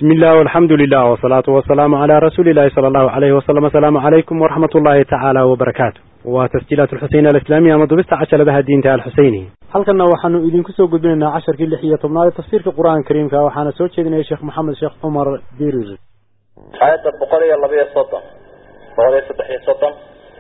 بسم الله والحمد لله والصلاة والسلام على رسول الله صلى الله عليه وسلم السلام عليكم ورحمة الله تعالى وبركاته وتسجيلات الحسين الإسلامية مضبست عشر بها الدين تعالى الحسيني halkana waxaanu idinku soo gudbinaynaa casharkii lix iyo tobnaad ee tafsiirka qur-aanka kariimka waxaana soo jeedinaya sheekh maxamed sheekh cumar dirir aayadda boqol iyo laba iyo soddon boqol iyo saddex iyo soddon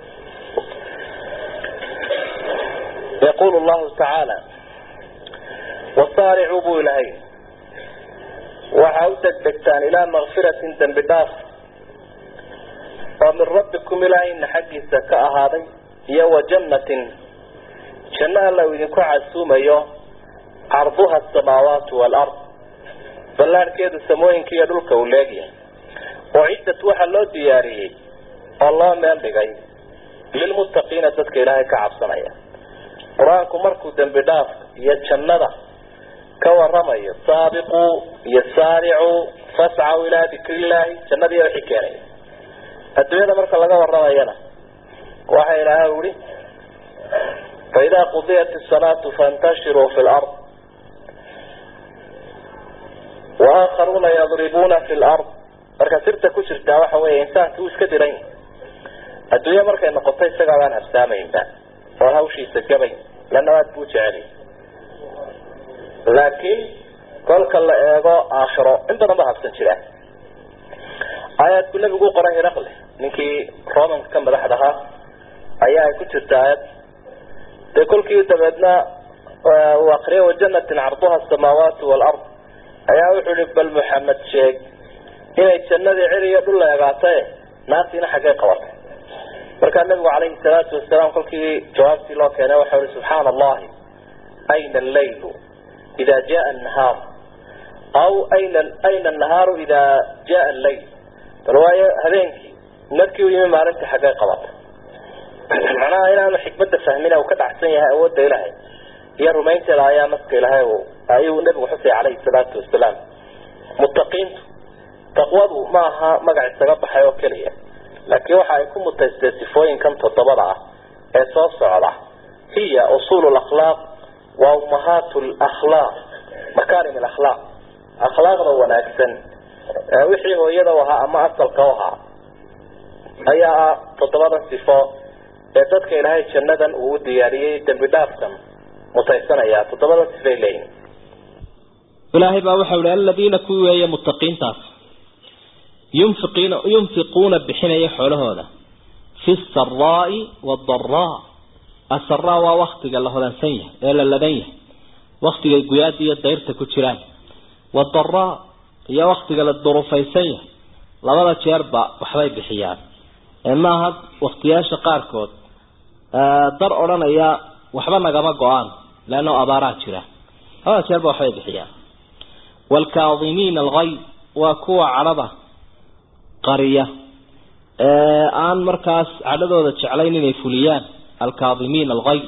yaqulu llahu tacaala wasaaricuu buu ilahay waxaa u degdegtaan ilaa makfiratin dembi dhaaf oo min rabbikum ilaahayna xaggiisa ka ahaaday iyo wa jannatin janno alla uu idinku casuumayo carduha asamaawaatu waalard ballaadhkeedu samooyinka iyo dhulka uu leegyahay oo ciddat waxaa loo diyaariyey oo loo meel dhigay lilmuttaqiina dadka ilaahay ka cabsanaya qur-aanku markuu dembi dhaaf iyo jannada ka waramayo saabiquu iyo saaricuu fascaw ilaa dikri illaahi jannadii wixii keenaya adduunyada marka laga waramayana waxa ilaahay uhi faidaa qudiyat isalaatu faintashiruu fi lard waakharuuna yadribuuna fi lard marka sirta ku jirtaa waxa weya insaanki uu iska diran yahay adduunya markay noqoto isagaa baan habsaamaynba oo hawshiisa gabayn lana aad buu jeceliy laakiin kolka la eego aakhiro in badan ba habsan jiraan aayaadku nebigu u qoray hiraqle ninkii romanka ka madaxda ahaa ayaa ay ku jirta aayad dee kolkii dabeedna uu akriyay wajanatin carduha asamaawaati waalard ayaa wuxuu ihi bal maxamed sheeg inay jannadii cir iyo dhul la egaatae naartiina xaggay qabatay markaa nabigu calayhi salaatu wasalaam kolkii jawaabtii loo keenay waxau ihi subxaana allahi ayna allaylu ida jaa nahaar aw ayna ayna annahaaru ida jaa allayl bal waayo habeenkii markii u yimi maalintii xaggay qabatay macnaha inaanu xikmadda fahmin uu ka dhacsan yahay awoodda ilaahay iyo rumaynteeda ayaa naska ilaahay ayuu nabigu xusay calayhi salaatu wasalaam muttaqiintu taqwadu ma aha magac isaga baxay oo keliya laakiin waxa ay ku mutaystee sifooyinkan toddobada ah ee soo socda hiya usuulu lakhlaaq wa ummahaat lakhlaaq makaarim alakhlaaq akhlaaqda wanaagsan wixii hooyada u ahaa ama asalka u ahaa ayaa ah toddobadan sifo ee dadka ilaahay jannadan uu u diyaariyey dembi dhaafkan mutaysanaya toddobadan sifay leeyihin ilaahay baa waxau ihi aladiina kuwii weeye muttaqiintaas yunfiqiina yunfiquuna bixinaya xoolahooda fi saraai wadaraa asaraa waa waktiga la hodansan yahay ee la ladan yahay waktigay guyaada iyo dayrta ku jiraan wadaraa iyo waktiga la durufaysan yahay labada jeerba waxbay bixiyaan ee maaha waktiyaasha qaarkood dar odhanaya waxba nagama go-aan leano abaaraa jira labada jeerba waxbay bixiyaan waalkaadimiina alghayd waa kuwa cadhada qariya ee aan markaas cadhadooda jeclayn inay fuliyaan alkaadimiina alghayd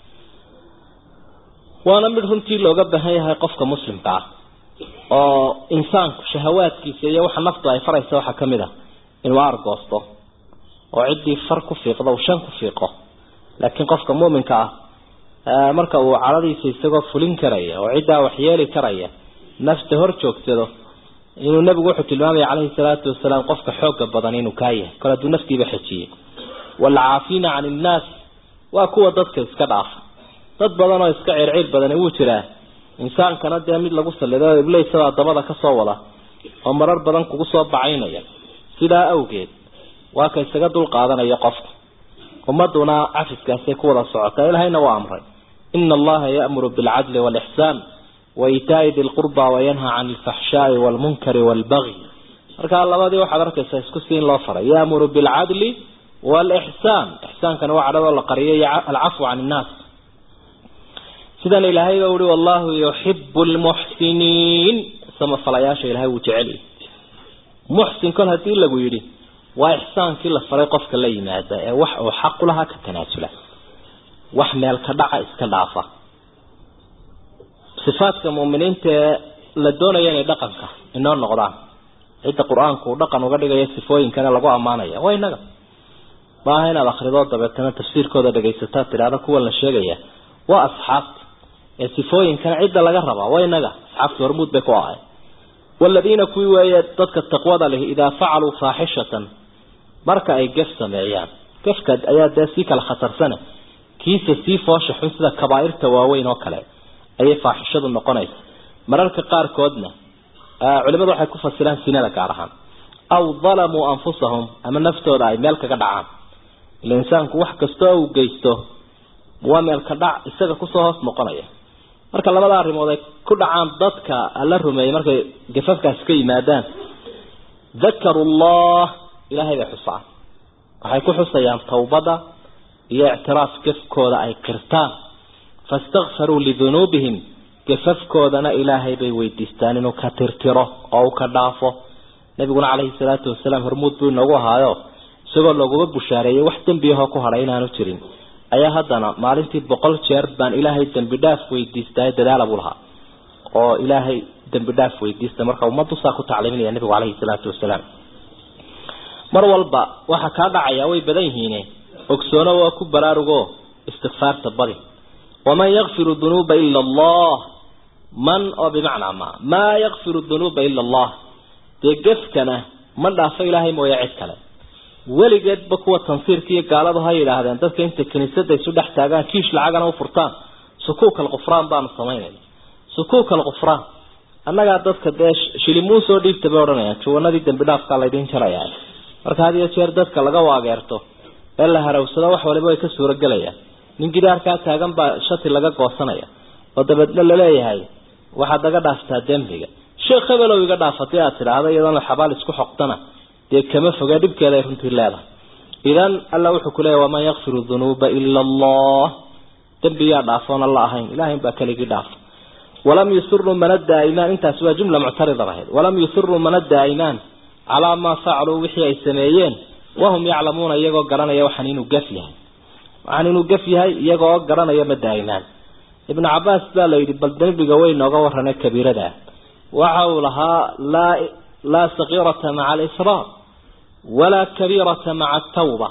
waana mid runtii looga baahan yahay qofka muslimka ah oo insaanku shahawaadkiisa iyo waxa naftu ay faraysa waxaa kamid ah inuu aargoosto oo ciddii far ku fiiqdo uu shan ku fiiqo laakiin qofka muuminka ah marka uu cadhadiisa isagoo fulin karaya oo ciddaa waxyeeli karaya nafta hor joogsado inuu nabigu wuxuu tilmaamaya calayhi salaatu wasalaam qofka xooga badan inuu kaa yahay kol hadduu naftiiba xejiyey waalcaafiina can innaas waa kuwa dadka iska dhaafa dad badan oo iska circiir badani wuu jiraa insaankana dee mid lagu salido iblaysadaa dabada kasoo wada oo marar badan kugu soo bacaynaya sidaa awgeed waa ka isaga dul qaadanaya qofka ummaduna cafiskaasay ku wada socotaa ilahayna waa amray ina allaha ya'muru bilcadli waalixsaan waitaai di lqurba wayanha can alfaxshaai waalmunkari waalbagyi markaa labadii waxaad arkaysaa isku si in loo faray yaamuru bilcadli waalixsaan ixsaankana waa cadhadoo la qariyo iyo alcafwu can innaas sidan ilaahay ba uhi wallahu yuxibu lmuxsiniin samafalayaasha ilahay wuu jeceliy muxsin kol hadii lagu yidhi waa ixsaankii la faray qofka la yimaada ee wax uu xaqulahaa ka tanaasula wax meel ka dhaca iska dhaafa sifaadka muuminiinta ee la doonaya inay dhaqanka inoo noqdaan cidda qur-aanku uu dhaqan uga dhigayo sifooyinkana lagu ammaanaya waa inaga maaha inaad akrido dabeetana tafsiirkooda dhagaysataa tidhaahdo kuwan la sheegaya waa asxaabta ee sifooyinkana cidda laga rabaa waa inaga asxaabta hormuud bay ku ahay waladiina kuwii weeye dadka taqwada leh idaa facaluu faaxishatan marka ay gef sameeyaan gefka ayaa dee sii kala khatarsane kiisa sii foosha xun sida kabaairta waaweyn oo kale ayay faaxishadu noqonaysa mararka qaarkoodna culimadu waxay ku fasiraan sinada gaar ahaan aw dalamuu anfusahum ama naftooda ay meel kaga dhacaan ila insaanku wax kastoo uu geysto waa meelka dhac isaga kusoo hoos noqonaya marka labada arrimood ay ku dhacaan dadka alla rumeeyey markay gafafkaasi ka yimaadaan dakaru llah ilaahay bay xusaan waxay ku xusayaan tawbada iyo ictiraaf gafkooda ay qirtaan fastakfaruu lidunuubihim gafafkoodana ilaahay bay weydiistaan inuu ka tirtiro oo uu ka dhaafo nabiguna caleyhi salaatu wasalaam hormuud buu inoogu ahaayo isagoo looguba bushaareeyey wax dembiyahoo ku hadhay inaanu jirin ayaa haddana maalintii boqol jeer baan ilaahay dembi dhaaf weydiistay dadaala buu lahaa oo ilaahay dembi dhaaf weydiista marka ummaddu saa ku tacliiminaya nabigu caleyhi salaatu wasalaam mar walba waxa kaa dhacaya way badan yihiine ogsoono waa ku baraarugo istikfaarta badi waman yakfiru dunuuba ila allah man oo bimacnaa ma maa yakfiru dunuuba ila allah dee gefkana ma dhaafo ilaahay mooya cid kale weligeedba kuwa tansiirka iyo gaaladu ha yidhaahdeen dadka intay kiniisada isu dhex taagaan kiish lacagana u furtaan sukuuk alqufraan baanu samaynayna sukuuk alqufraan annagaa dadka dee shilimuu soo dhiibta bay odhanayaan juwanadii dembi dhaafkaa laydin jarayaa marka had iyo jeer dadka laga waageerto ee la harawsado wax waliba way ka suuragelayaan nin gidaarkaa taagan baa shati laga goosanaya oo dabeedna laleeyahay waxaad naga dhaaftaa dembiga sheekh hebelow iga dhaafatay aad tidhaahda iyadoona xabaal isku xoqtana dee kama foge dhibkeeda ay runtii leedahay idan alla wuxuu ku leeyahy waman yakfiru dunuuba ila allah dembiyaa dhaafoon alla ahayn ilahay baa keligii dhaafa walam yusiruu mana daa'imaan intaasi waa jumla muctarida ahayd walam yusiruu mana daa'imaan calaa maa facaluu wixii ay sameeyeen wahum yaclamuuna iyagoo garanaya waxaan inuu gaf yahay waxaan inuu gaf yahay iyagoo garanaya ma daa'imaan ibnu cabaas baa la yidhi bal dembiga way nooga warane kabiirada waxa uu lahaa laa laa sakiirata maca alisraar walaa kabiirata maca atawba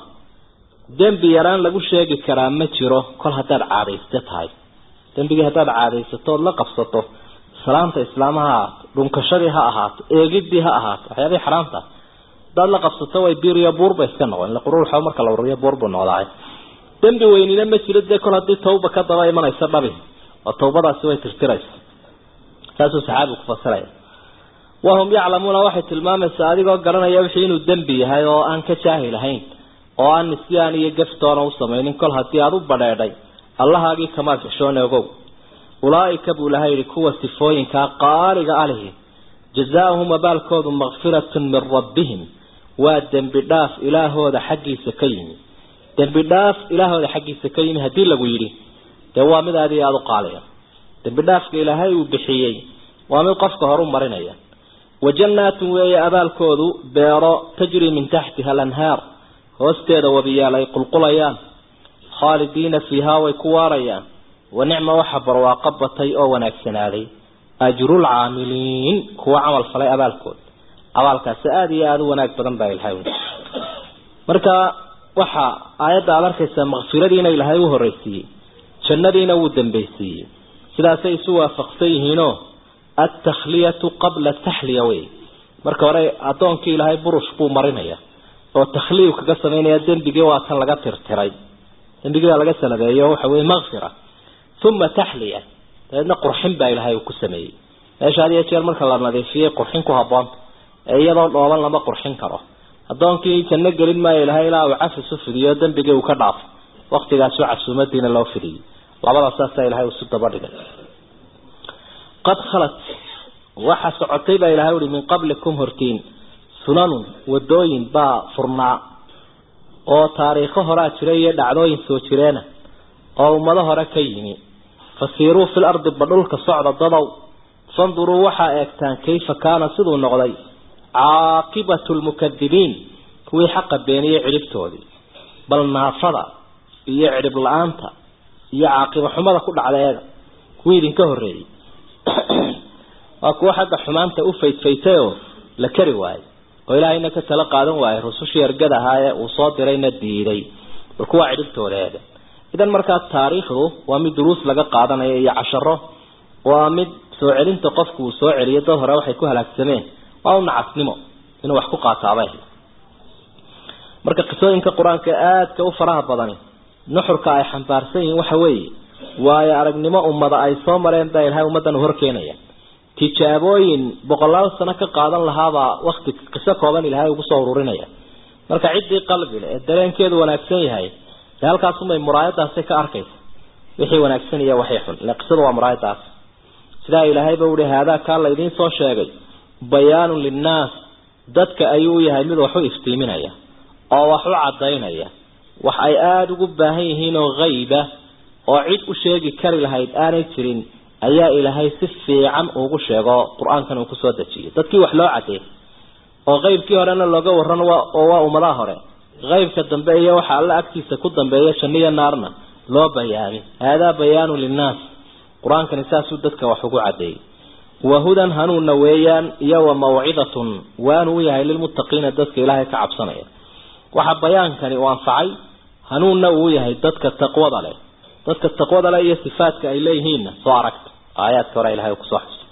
dembi yaraan lagu sheegi karaa ma jiro kol haddaad caadayste tahay dembigii haddaad caadaysato ood la qabsato salaanta islaamaha ha ahaato dhunkashadii ha ahaato eegidii ha ahaato waxyaabihii xaraamta haddaad la qabsato way biiriyo buurba iska noqon ila quruurxa marka la ururiyo buur buu noqdaay dembi weynina ma jiro dee kol haddii tawba ka daba imanaysa dhabi oo tawbadaasi way tirtiraysa saasuu saxaabigu ku fasiraya wahum yaclamuuna waxay tilmaamaysaa adigoo garanaya wixii inuu dembi yahay oo aan ka jaahil ahayn oo aan nisyaan iyo gaftoona u samaynin kol haddii aada u badheedhay allahaagii kamaad xishoone ogow ulaaika buu ilahay yihi kuwa sifooyinkaa qaaliga alihi jazaauhum abaalkoodu makfiratun min rabbihim waa dembi dhaaf ilaahooda xaggiisa ka yimi dembi dhaaf ilaahooda xaggiisa ka yimi haddii lagu yidhi dee waa mid aad iyo aada u qaaliya dembi dhaafka ilaahay uu bixiyey waa mid qofka horu marinaya wajannaatun weeye abaalkoodu beero tajri min taxtiha alanhaar hoosteeda wabiyaal ay qulqulayaan khaalidiina fiihaa way ku waarayaan wa nicma waxa barwaaqo batay oo wanaagsanaaday ajrul caamiliin kuwa camal falay abaalkood abaalkaasi aada iyo aada u wanaag badan baa ilahay marka waxa aayadda aada arkaysaa makfiradiina ilaahay u horreysiiyey jannadiina wuu dambaysiiyey sidaasay isu waafaqsan yihiinoo altakhliyatu qabla taxliya wey marka hore addoonkii ilaahay burush buu marinaya oo takhliyu kaga samaynaya dembigii waa kan laga tirtiray dembigii baa laga salabeeyo waxa weye makfira uma taxliya dabeedna qurxin baa ilaahay uu ku sameeyey meesha had iyo jeer marka la nadiifiyey qurxin ku haboonta ee iyadoo dhooban lama qurxin karo addoonkii janno gelin maayo ilahay ilaa uu cafis u fidiyo dembigii uu ka dhaafo waktigaasu casuumadiina loo fidiyey labadaas saasaa ilahay isu daba dhigay qad khalat waxa socotay baa ilahay uhi min qablikum hortiin sunanun wadooyin baa furnaa oo taariikho horaa jira iyo dhacdooyin soo jireena oo ummado hore ka yimi fasiiruu fil ardi ba dhulka socda dadow fanduruu waxaa eegtaan kayfa kaana siduu noqday caaqibatu lmukadibiin kuwii xaqa beeniyey cidhibtoodii bal naafada iyo cidhib la-aanta iyo caaqiba xumada ku dhacda eega kuwii idinka horreeyey waa kuwo xagga xumaanta u faydfaytay oo la kari waayey oo ilaahayna ka tala qaadan waayey rusushii ergada ahaa ee uu soo dirayna diiday bal kuwaa cidhibtooda eega idan markaa taariikhdu waa mid duruus laga qaadanayo iyo casharo waa mid soo celinta qofku uu soo celiyo dad hore waxay ku halaagsameen waa u nacasnimo inuu wax ku qaataabay marka qisooyinka qur-aanka aadka u faraha badani nuxurka ay xambaarsan yihiin waxa weeye waayo aragnimo ummada ay soo mareen baa ilahay ummaddan hor keenaya tijaabooyin boqolaal sano ka qaadan lahaabaa wakti qiso kooban ilaahay ugu soo ururinaya marka ciddii qalbile ee dareenkeedu wanaagsan yahay dee halkaasumay muraayadaasi ka arkaysa wixii wanaagsan iyo waxay xun ila qisadu waa muraayadaas sidaa ilaahayba uhi haadaa kaa laydiin soo sheegay bayaanun linnaas dadka ayuu u yahay mid wax u iftiiminaya oo wax u cadaynaya wax ay aada ugu baahan yihiin oo hayba oo cid u sheegi kari lahayd aanay jirin ayaa ilaahay si fiican ugu sheego qur-aankan uu kusoo dejiyay dadkii wax loo cadeey oo qeybkii horena looga waran oo waa ummadaha hore qeybka dambe iyo waxa alla agtiisa ku dambeeya janniya naarna loo bayaami haadaa bayaanu linnaas qur-aankani saasuu dadka wax ugu cadeeyey wahudan hanuunna weeyaan iyo wa mawcidatun waanu u yahay lilmuttaqiina dadka ilaahay ka cabsanaya waxa bayaankani uu anfacay hanuunna uu yahay dadka taqwada leh dadka taqwada leh iyo sifaadka ay leeyihiinna soo aragta aayaadka hore ilahay kusoo xusay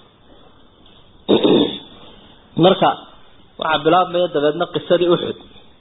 marka waxaa bilaabmaya dabeedna qisadii uxud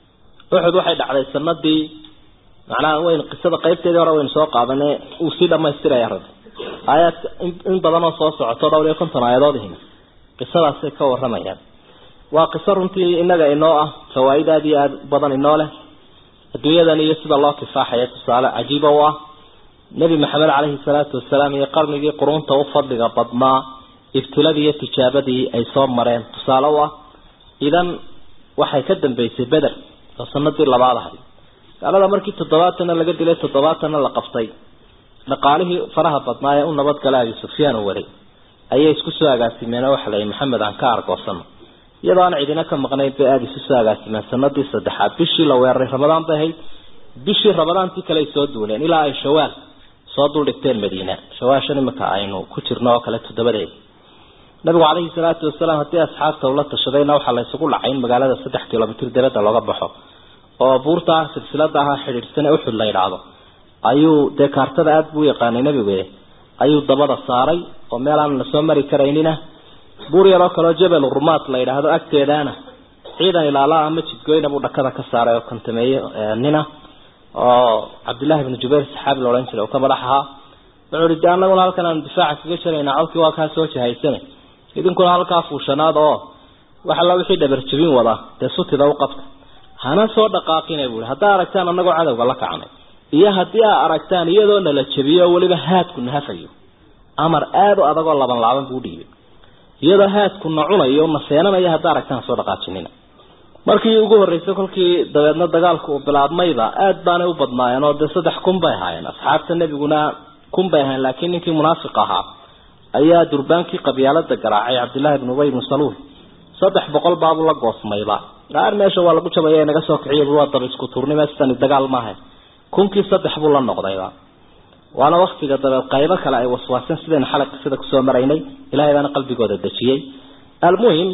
uxud waxay dhacday sanadii macnaha weyn qisada qaybteedii hore waynu soo qaadane uu sii dhamaystiraya rabbi aayaadka in badan oo soo socoto dhowr iyo konton aayadoodihina qisadaasay ka waramayaan waa qiso runtii inaga inoo ah fawaaid aada iyo aada badan inoo leh adduunyadan iyo sida loo kifaaxaya tusaale cajiiba u ah nebi maxamed caleyhi salaatu wasalaam iyo qarnigii qurunta u fadliga badnaa ibtiladii iyo tijaabadii ay soo mareen tusaale u ah idan waxay ka dambeysay beder oo sanadii labaad ahay gaalada markii toddobaatanna laga dilay toddobaatanna la qabtay dhaqaalihii faraha badnaa ee u nabadgala abi sufyaan u waday ayay isku soo agaasimeen oo waxa la yihi maxamed aan ka argoosano iyadoo aan cidina ka maqnayn bay aada isu soo agaasimeen sanadii saddexaad bishii la weeraray ramadaan bay ahayd bishii ramadaantii kale ay soo duuleen ilaa ay shawaal soo duldhigteen madiina shawaashan imika aynu ku jirno oo kale toddobadeeda nabigu caleyhi salaatu wasalaam haddii asxaabta ula tashadayna waxaa la isugu dhacay in magaalada saddex kilomitr dabadda looga baxo oo buurta silsilada ahaa xidhiidhsane uxud la yidhaahdo ayuu dee kaartada aada buu yaqaanay nabigu ayuu dabada saaray oo meel aan lasoo mari karaynina buur yaroo kaleo jabal rumaat la yidhaahdo agteedaana ciidan ilaalaa ama jidgoyna buu dhakada ka saaray oo kantameeye nina oo cabdillahi bnu jubayr saxaabi la odhan jiray oo ka madax ahaa wuxuu ihi de annaguna halkan aanu difaaca kaga jaraynaa colkii waa kaa soo jahaysane idinkuna halkaa fuushanaad oo wax alla wixii dhabarjabin wada dee sutida u qabta hana soo dhaqaaqina buui haddaa aragtaan anagoo cadowga la kacnay iyo haddii aa aragtaan iyadoo nala jabiyo oo weliba haadku na hafayo amar aada u adagoo laban laaban buu dhiibay iyadoo haadku na cunayo na seenanaya haddaa aragtaan soo dhaqaajinina markii ugu horreysay kolkii dabeedna dagaalku uu bilaabmayba aada baanay u badnaayeen oo dee saddex kun bay ahaayeen asxaabta nebiguna kun bay ahayen laakiin ninkii munaafiq ahaa ayaa durbaankii qabyaalada garaacay cabdillahi ibnu ubay ibnu saluul saddex boqol baabuu la goosmayba gaar meesha waa lagu jabaya naga soo kiciy waa daba isku tuurnima sidani dagaal maaha kunkii saddex buu la noqdayba waana waktiga dabeed qaybo kale ay waswaaseen sidaynu xalay qisada kusoo maraynay ilahay baana qalbigooda dejiyey almuhim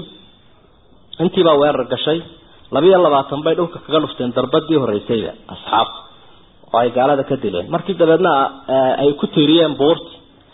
intiibaa weerar gashay labiyo labaatan bay dhulka kaga dhufteen darbadii horeysayba asxaabta oo ay gaalada ka dileen markii dabeedna ay ku tiiriyeen buurti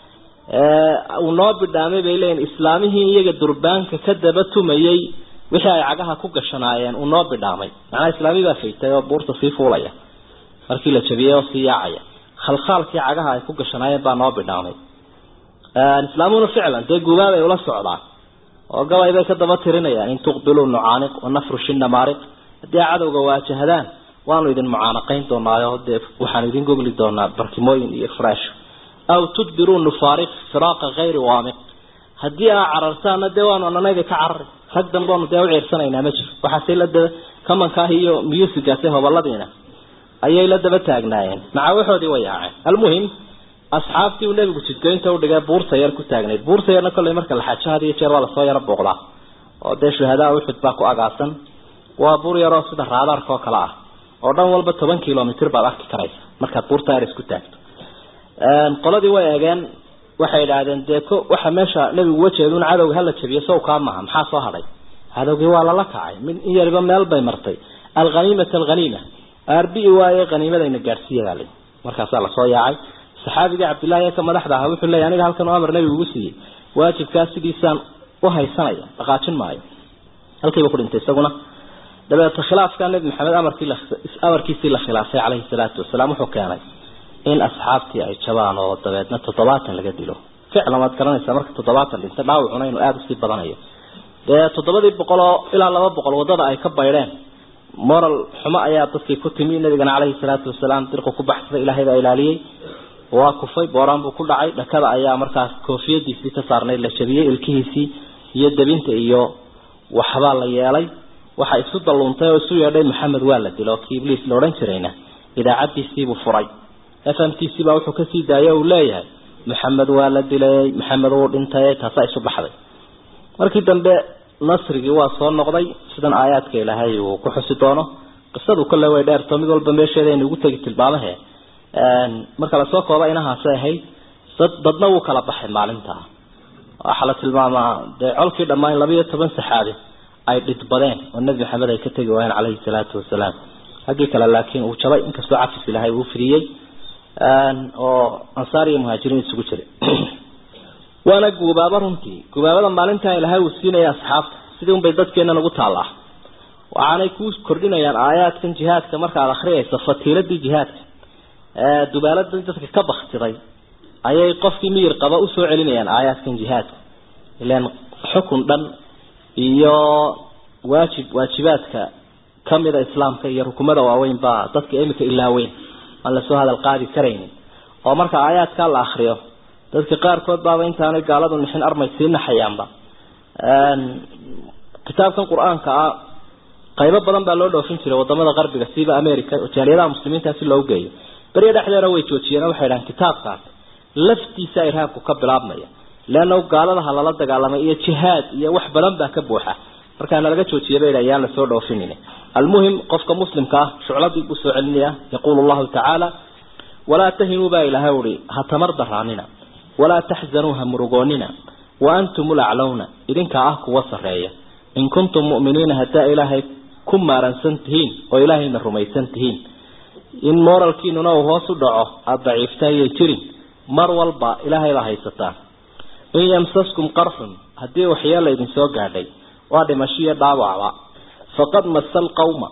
uu noo bidhaamay bay leeyihin islaamihii iyaga durbaanka ka daba tumayay wixii ay cagaha ku gashanaayeen uu noo bidhaamay macnaa islaami baa faytay oo buurta sii fuulaya markii la jabiyey oo sii yaacaya khalkhaalkii cagaha ay ku gashanaayeen baa noo bidhaamay islaamuna ficlan dee gubaabay ula socdaan oo gabay bay ka daba tirinayaan in tuqbiluu nucaaniq wanafrushi namaariq haddii cadowga waajahdaan waanu idin mucaanaqayn doonaayo dee waxaanu idin gogli doonaa barkimooyin iyo fresh aw tudbiruu nufaariq firaaqa hayri waamiq haddii aa carartaana dee waanu ananayda ka carari rag dambeonu dee u ciirsanaynaa ma jiro waxaase la daba kamankaah iyo musigaase hobaladiina ayay la daba taagnaayeen macaawaxoodii way yaaceen almuhim asxaabtii uu nebigu jidgoynta udhigay buurta yar ku taagnayd buurta yarna kolley marka la xajo had iyo jeer waa lasoo yaro booqdaa oo dee shuhadaa uxud baa ku agaasan waa buur yaroo sida raadaarka oo kale ah oo dhan walba toban kilomitr baad arki karaysa markaad buurta yar isku taagto qoladii way eegeen waxay idhaahdeen dee ko waxa meesha nebigu wajeedun cadowga hala jabiyo sow kaa maha maxaa soo hadhay cadowgii waa lala kacay min in yariba meel bay martay alhaniimata alhaniima arbi waaye haniimadayna gaadhsiiya baa lii markaasaa lasoo yaacay saxaabigii cabdillahi ee ka madaxda ahaa wuxuu leeyay aniga halkan amar nebigu ugu siiyey waajibkaa sidiisaan u haysanaya dhaqaajin maayo halkiiba ku dhintay isaguna dabeeto khilaafka nabi maxamed amarkii la amarkiisii la khilaafay calayhi salaatu wasalaam wuxuu keenay in asxaabtii ay jabaan oo dabeedna toddobaatan laga dilo ficlan waad garanaysaa marka toddobaatan dhinta dhaawacuna inuu aada usii badanayo dee toddobadii boqol oo ilaa laba boqol wadada ay ka baydheen moral xumo ayaa dadkii ku timi nabigana caleyhi salaatu wasalaam dirqu ku baxsaday ilaahay baa ilaaliyey waa kufay booraan buu ku dhacay dhakada ayaa markaas koofiyadiisii ka saarnayd la jabiyey ilkihiisii iyo debinta iyo waxbaa la yeelay waxa isu dalluuntay oo isu yeedhay maxamed waa la dilo kii ibliis la odhan jirayna idaacadiisiibuu furay f m t c baa wuxuu kasii daayay uu leeyahay maxamed waa la dilay maxamed wuu dhintay taasaa isu baxday markii dambe nasrigii waa soo noqday sidan aayaadka ilaahay uu ku xusi doono qisadu kolle way dheerto mid walba meesheeda aynu ugu tegi tilmaamahe marka lasoo kooba inahaasay ahayd dad dadna wuu kala baxay maalintaa waxaa la tilmaamaa dee colkii dhammaan labayo toban saxaabi ay dhidbadeen oo nebi maxamed ay ka tegi waayeen caleyhi salaatu wasalaam haggii kale laakiin uu jabay inkastoo cafis ilaahay uu fidiyey oo ansaar iyo muhaajiriin isugu jiray waana guubaabo runtii guubaabada maalintaa ilaahay uu siinaya asxaabta sidii unbay dadkeennan ugu taallaa waxaanay ku kordhinayaan aayaadkan jihaadka markaad akriyayso fatiiladii jihaadka dubaaladii dadka ka baktiday ayay qofkii miyir qaba usoo celinayaan aayaadkan jihaadka ilan xukun dhan iyo waajib waajibaadka kamida islaamka iyo rukumada waaweyn baa dadka imika ilaaweyn aan lasoo hadal qaadi karaynin oo marka aayaadkaa la akriyo dadka qaarkood baaba intaanay gaaladu nixin armay sii naxayaanba kitaabkan qur-aanka ah qaybo badan baa loo dhoofin jiray wadamada qarbiga siiba america jaaliyadaha muslimiinta si loogu geeyo beriya dhexdeeda way joojiyeen waxay dhahaan kitaabkaas laftiisa irhaabku ka bilaabmaya leanna gaaladaha lala dagaalamay iyo jihaad iyo wax badan baa ka buuxa markaana laga joojiya bay ayaan lasoo dhoofinin almuhim qofka muslimka ah shucladii buu soo celinaya yaquulu llahu tacaala walaa tahinuu baa ilaahay uhi ha tamar daraanina walaa taxzanuu ha murugoonina wa antum laclowna idinkaa ah kuwa sareeya in kuntum mu'miniina haddaa ilaahay ku maaransan tihiin oo ilaahayna rumaysan tihiin in moralkiinuna uu hoos u dhaco aada daciiftayay jirin mar walba ilaahay baa haysataan in yamsaskum qarxun haddii waxyeela idin soo gaadhay waa dhimashiyo dhaawacba faqad masa alqawma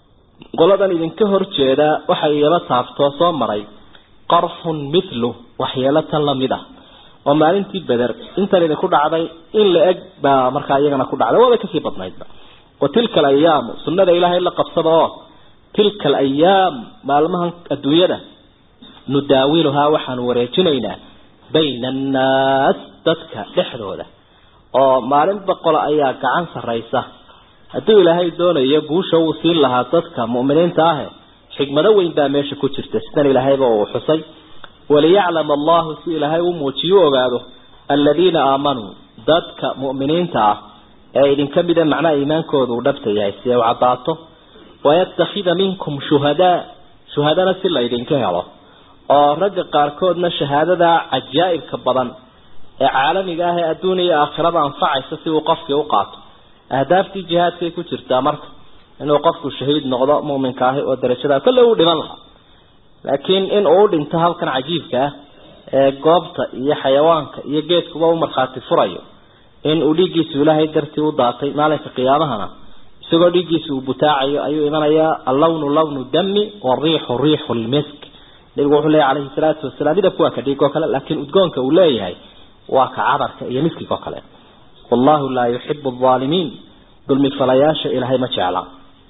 qoladan idinka horjeeda waxay iyaba taabtoo soo maray qarxun mithlu waxyeelo tan lamid ah oo maalintii beder intan idinku dhacday in la eg baa markaa iyagana ku dhacday waabay kasii badnaydba wa tilka alayaamu sunnada ilaahay la qabsada oo tilka alayaam maalmahan adduunyada nudaawiluhaa waxaanu wareejinaynaa bayna annaas dadka dhexdooda oo maalin boqola ayaa gacan sarraysa hadduu ilaahay doonayo guusha wuu siin lahaa dadka mu'miniinta ahe xikmado weyn baa meesha ku jirta sidan ilaahayba uu xusay waliyaclama allahu si ilaahay u muujiyo u ogaado aladiina aamanuu dadka mu'miniinta ah ee idinka mida macnaha iimaankooda uu dhabta yahay si ay u caddaato wayattakhida minkum shuhadaa shuhadana si la ydinka helo oo ragga qaarkoodna shahaadada cajaa'ibka badan ee caalamiga ah ee adduuniya iyo aakhirada anfacaysa si uu qofkii u qaato ahdaaftii jihaadkay ku jirtaa marka inuu qofku shahiid noqdo muminka ahi oo darajada kolle uu dhiman lahaa laakiin in uu dhinto halkan cajiibka ah ee goobta iyo xayawaanka iyo geedkuba u markhaati furayo in uu dhiiggiisu ilaahay dartii u daatay maalinka qiyaamahana isagoo dhiiggiisa uu butaacayo ayuu imanayaa allawnu lawnu dami wariixu riixu lmisk nabigu wuxuu leeyahy calayhi salaatu wasalaam midabku waa ka dhiig oo kale laakiin udgoonka uu leeyahay waa ka cadarka iyo miskiga oo kale wallahu laa yuxibu alaalimiin dulmi falayaasha ilaahay ma jecla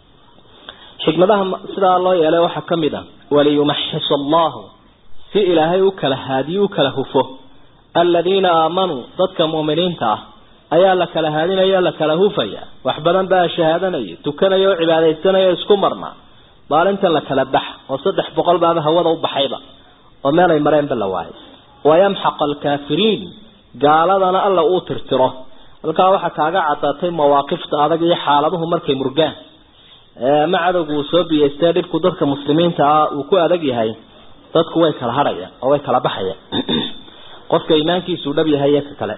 xikmadaha sidaa loo yeelay waxaa ka mid a waliyumaxis allahu si ilaahay u kala haadiyo u kala hufo aladiina aamanuu dadka mu'miniinta ah ayaa la kala haadinaya la kala hufaya wax badan baa shahaadanaya tukanaya oo cibaadaysanaya isku marnaa maalintan la kala bax oo saddex boqol baaba hawada u baxayba oo meel ay mareenba la waayay wayamxaq alkaafiriin gaaladana alla uu tirtiro halkaa waxaa kaaga cadaatay mawaaqifta adag iyo xaaladuhu markay murgaan ama cadowgu uu soo biyeystee dhibku dadka muslimiinta ah uu ku adag yahay dadku way kala hadhayaan oo way kala baxayaan qofka iimaankiisuu dhab yahay iyo ka kale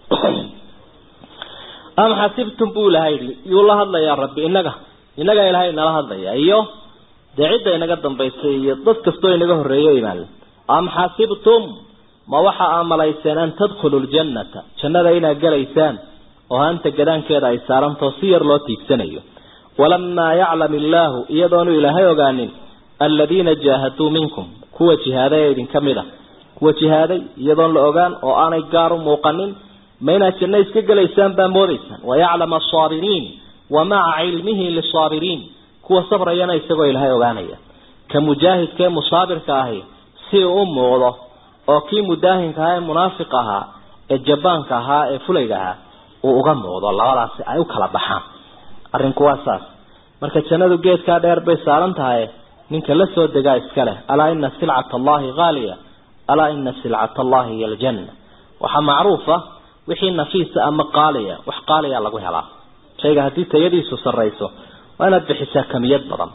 am xasibtum buu ilahay yidhi yuu la hadlayaa rabbi inaga inaga ilaahay nala hadlaya iyo dee cidda inaga dambaysay iyo dad kastoo inaga horreeyo imaan am xasibtum ma waxa aa malayseen an tadkhulu ljannata jannada inaad gelaysaan oo haanta gadaankeeda ay saarantao si yar loo tiigsanayo walamaa yaclam illaahu iyadoonu ilaahay ogaanin aladiina jaahaduu minkum kuwa jihaaday ee idinka mid a kuwa jihaaday iyadoon la ogaan oo aanay gaar u muuqanin ma inaad janno iska gelaysaan baa moodaysaan wayaclam asaabiriin wa maca cilmihi lisaabiriin kuwa sabrayana isagoo ilaahay ogaanaya ka mujaahidka ee musaabirka ahi si uu u muuqdo oo kii mudaahinka ahaa ee munaafiq ahaa ee jabaanka ahaa ee fulayga ahaa uu uga muuqdo labadaasi ay u kala baxaan arrinku waa saas marka jannadu geedkaa dheer bay saaran tahay ninka la soo degaa iska leh alaa ina silcata allahi haaliya alaa ina silcata allahi hiy aljanna waxaa macruufa wixii nafiisa ama qaaliya wax qaaliya lagu helaa shayga haddii tayadiisu sarrayso waa inaad bixisaa kamiyad badan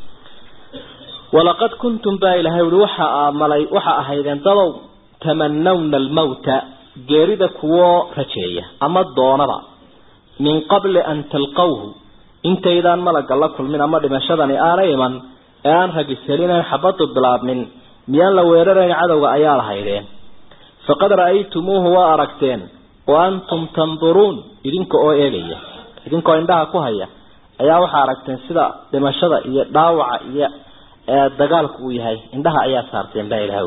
walaqad kuntum baa ilahay ui waxa malay waxa ahaydeen dadow tamanawna almawta geerida kuwoo rajeeya ama doonaba min qabli an talqawhu intaydaan malaga la kulmin ama dhimashadani aanay iman ee aan ragishelin aan xabadu bilaabmin miyaan la weerarayn cadowga ayaa lahaydeen faqad ra'aytumuuhu waa aragteen wa antum tanduruun idinka oo eegaya idinkoo indhaha ku haya ayaa waxaa aragteen sida dhimashada iyo dhaawaca iyo dagaalku uu yahay indhaha ayaa saarteen baa ilaha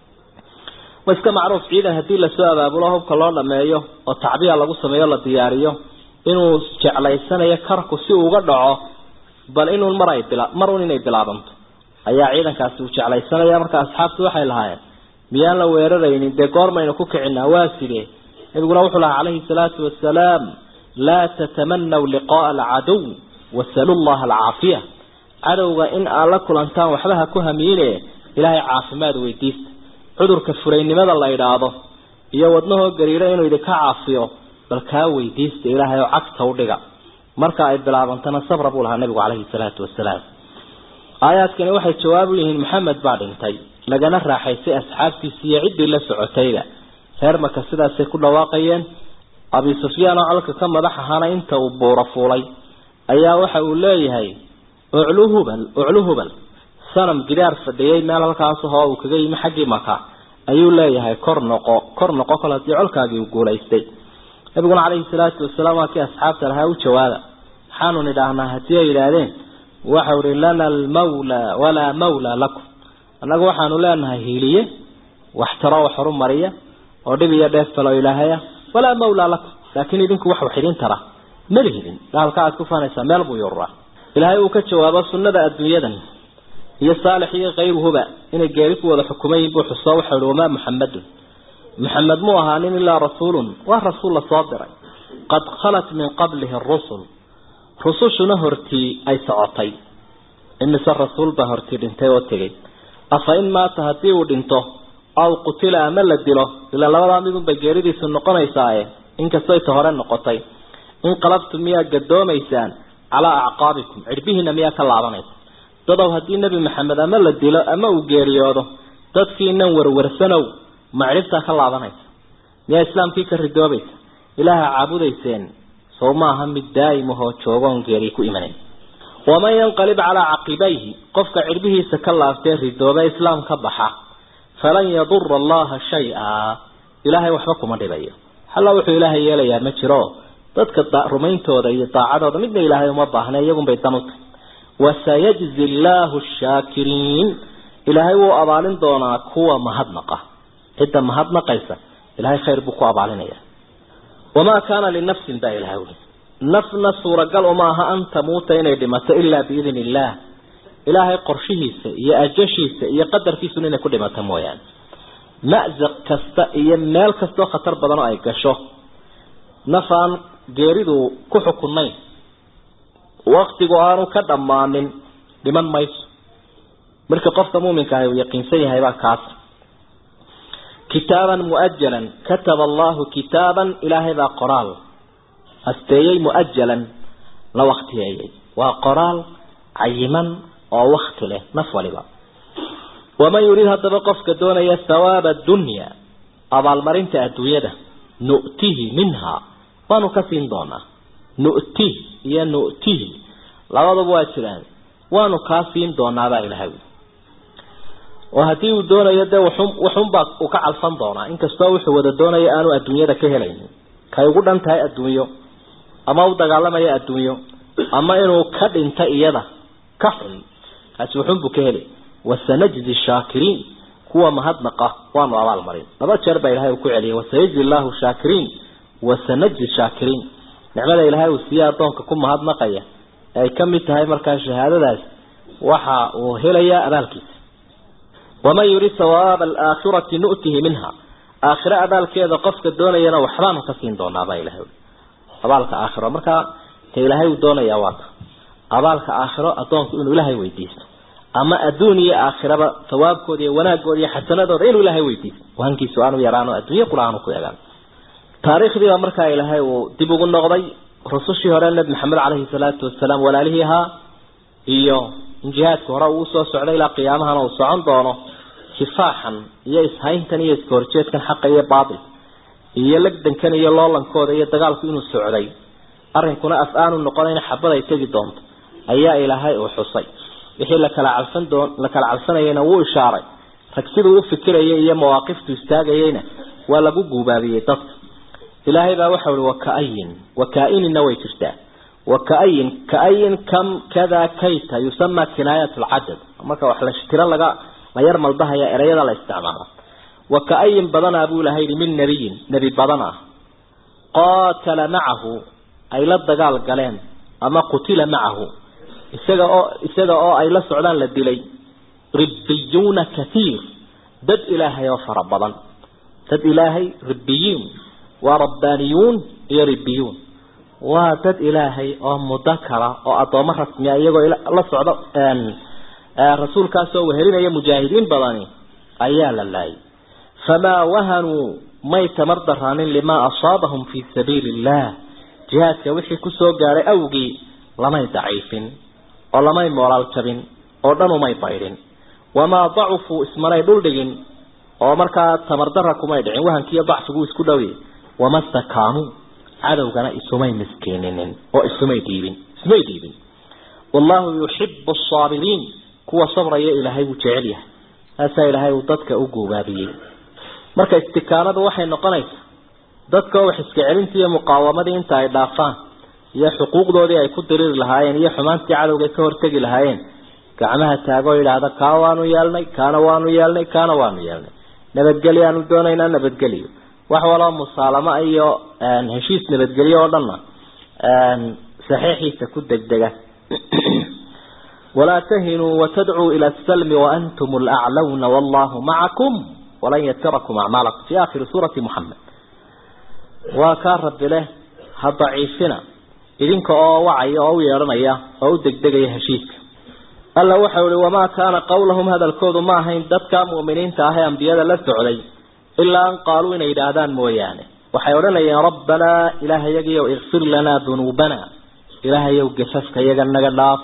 waa iska macruuf ciidan haddii lasoo abaabulo hubka loo dhameeyo oo tacbiya lagu sameeyo la diyaariyo inuu jeclaysanayo karku si uu uga dhaco bal inuun mar ay bila mar un inay bilaabanto ayaa ciidankaasi uu jeclaysanaya marka asxaabtu waxay lahaayeen miyaan la weeraraynin dee goormaynu ku kicinaa waa sidee nabiguna wuxuu lahaa calayhi salaatu wasalaam laa tatamanaw liqaaa alcadow wasalu llaha alcaafiya cadowga in aad la kulantaan waxba ha ku hamiine ilaahay caafimaad weydiista cudurka furaynimada la idhaahdo iyo wadnahoo gariiro inuu idinka caafiyo bal kaa weydiista ilaahay oo cagta u dhiga marka ay bilaabantana sabra buu lahaa nabigu calayhi salaatu wasalaam aayaadkani waxay jawaab u yihiin maxamed baa dhintay lagana raaxaysay asxaabtiisi iyo ciddii la socotayba reer maka sidaasay ku dhawaaqayeen abi sufyaan oo colka ka madax ahaana inta uu buuro fuulay ayaa waxa uu leeyahay uclu hubal uclu hubal sanam gidaar fadhiyay meel halkaas hoo uu kaga yimi xaggii maka ayuu leeyahay kor noqo kor noqo kol haddii colkaagii uu guulaystay nabiguna calayhi salaatu wasalaam waa kii asxaabta lahaa u jawaaba maxaanu nidhaahnaa haddii ay yidhaahdeen waxau ihi lana almawla walaa mawla lakum annagu waxaanu leenahay hiiliye waxtaro wax horumariya oo dhib iyo dheef kaloo ilaahaya walaa mawla lakum laakiin idinku wax wax idin tara ma lihidin gaalka aad ku faanaysaa meel buu yururaa ilaahay uu ka jawaabo sunnada adduunyadan iyo saalix iyo kayruhuba inay geeri ku wada xukumayin buu xuso waxau ihi wamaa muxamadun maxamed mu ahaanin ilaa rasuulun waa rasuul la soo diray qad khalat min qablihi rusul rusushuna hortii ay socotay imise rasuul baa hortii dhintay oo tegay afa in maata haddii uu dhinto aw qutila ama la dilo ilaa labadaa midunbay geeridiisu noqonaysaaye inkastay ta hore noqotay inqalabtum miyaa gadoomaysaan calaa acqaabikum cidhbihiina miyaa ka laabanaysa dadow haddii nebi maxamed ama la dilo ama uu geeriyoodo dadkiinan warwarsanow ma cidhibtaa ka laabanaysa miyaa islaamkii ka ridoobaysa ilaaha caabudayseen sow maaha mid daa'imahoo joogoon geeri ku imanayn waman yanqalib calaa caqibayhi qofka cidhbihiisa ka laaftee ridooba islaam ka baxa falan yadura allaha shay-a ilaahay waxba kuma dhibayo halla wuxuu ilaahay yeelayaa ma jiro dadka rumayntooda iyo daacadooda midna ilaahay uma baahna iyagunbay dan u tahay wasayajzi llaahu shaakiriin ilaahay wuu abaalin doonaa kuwa mahadnaqa cidda mahadnaqaysa ilahay khayr buu ku abaalinaya wamaa kaana linafsin baa ilahay uli nafna suuragal uma aha an tamuuta inay dhimato ilaa biidn illaah ilaahay qorshihiisa iyo ajashiisa iyo qadarkiisuna inay ku dhimato mooyaane mazaq kasta iyo meel kastoo khatar badan oo ay gasho naf aan geeridu ku xukunayn waktigu aanu ka dhammaanin dhiman mayso marka qofka muuminka ahi uu yaqiinsan yahay baa kaas kitaaban muajalan kataba allahu kitaaban ilaahay baa qoraal asteeyey muajalan la waktiyeeyey waa qoraal cayiman oo wakti leh naf waliba waman yurid haddaba qofka doonaya thawaaba dunya abaalmarinta adduunyada nu'tihi minha waanu ka siin doonaa nu'tih iyo nu'tihi labaduba waa jiraan waanu kaa siin doonaabaa ilahay oo haddii uu doonayo dee waxun waxunbaa uu ka calfan doonaa inkastoo wuxuu wada doonayo aanu adduunyada ka helaynin kay ugu dhan tahay adduunyo ama u dagaalamayo adduunyo ama inuu ka dhinta iyada ka xun kaasi wuxunbuu ka helay wasanajzi shaakiriin kuwa mahadnaqa waanu abaalmarin laba jeer baa ilahay uu ku celiyay wasayajzi llahu shaakiriin wasanajzi shaakiriin nicmada ilaahay uu siiye addoonka ku mahadnaqaya ee ay ka mid tahay markaa shahaadadaas waxa uu helayaa abaalkiisa waman yurid sawaaba alaakhirati nu'tihi minha aakhire abaalkeeda qofka doonayana waxbaanu ka siin doonaa baa ilahay abaalka aakhiro markaa ta ilaahay uu doonayaa waata abaalka aakhiro addoonku inuu ilaahay weydiisto ama adduun iyo aakhiraba sawaabkooda iyo wanaagooda iyo xasanadooda inuu ilaahay weydiisto wahankiisu aanu yaraano adduunye kula aanu ku egaan taariikhdii baa markaa ilaahay uu dib ugu noqday rusushii hore nabi maxamed caleyhi salaatu wasalaam walaalihii ahaa iyo in jihaadka hore uu usoo socday ilaa qiyaamahana uu socon doono kifaaxan iyo ishayntan iyo iska horjeedkan xaqa iyo baatil iyo legdankan iyo loolankooda iyo dagaalku inuu socday arrinkuna af aanu noqonayn xabad ay tegi doonto ayaa ilaahay uu xusay wixii la kala calfan doon la kala calfanayayna wuu ishaaray rag siduu u fikirayay iyo mawaaqiftu istaagayayna waa lagu guubaabiyey dadka ilaahay baa waxa uhi wakaayin wakaainina way jirtaa wakaayin kaayin kam kada kayta yusama kinaayat lcadad marka wax la tiro laga la yar maldahaya ereyada la isticmaala wakaayin badanaa buu ilahay yihi min nabiyin nebi badan ah qaatala macahu ay la dagaal galeen ama qutila macahu isaga oo isaga oo ay la socdaan la dilay ribbiyuuna kathiir dad ilaahay oo fara badan dad ilaahay ribbiyuun waa rabbaaniyuun iyo ribbiyuun waa dad ilaahay oo mudakara oo addoommo rasmiya iyagoo la socdo rasuulkaasoo wehelinaya mujaahidiin badani ayaa la laayay famaa wahanuu may tamar daraanin limaa asaabahum fii sabiili illah jihaadka wixii kusoo gaadhay awgii lamay daciifin oo lamay moolaal jabin oo dhan umay baydhin wamaa dacufuu ismanay dhuldhigin oo markaa tamardara kumay dhicin wahankiiyo dacfigu isku dhowye wama stakaanuu cadowgana isumay miskiininin oo isumay dhiibin ismay dhiibin wallahu yuxibu asaabiriin kuwa sabraya ilaahay wuu jecel yahay taasaa ilaahay uu dadka u guubaabiyey marka istikaanadu waxay noqonaysaa dadka wax iska celintii iyo muqaawamadii inta ay dhaafaan iyo xuquuqdoodii ay ku diriri lahaayeen iyo xumaantii cadowga ka hortegi lahaayeen gacmaha taagoo yidhaahda kaa waanu yeelnay kaana waanu yeelnay kaana waanu yeelnay nabadgelyo aanu doonaynaa nabadgelyo wax waloo musaalamo iyo heshiis nabadgelyo oo dhanna saxiixiisa ku degdega walaa tahinuu watadcuu ila asalmi waantum alaclawna wallahu macakum walan yatirakum acmaalakum fi aakhiri suurati muxamed waa kaa rabbi leh ha daciifina idinka oo wacaya oo u yeedhanaya oo u degdegaya heshiiska alla waxau ihi wamaa kaana qawlahum hadalkoodu ma ahayn dadka mu'miniinta ah ee ambiyada la socday ilaa an qaaluu inay yidhaahdaan mooyaane waxay odhanayeen rabbanaa ilaahayagiyow ikfir lanaa dunuubana ilaahayow gafafka yaga naga dhaaf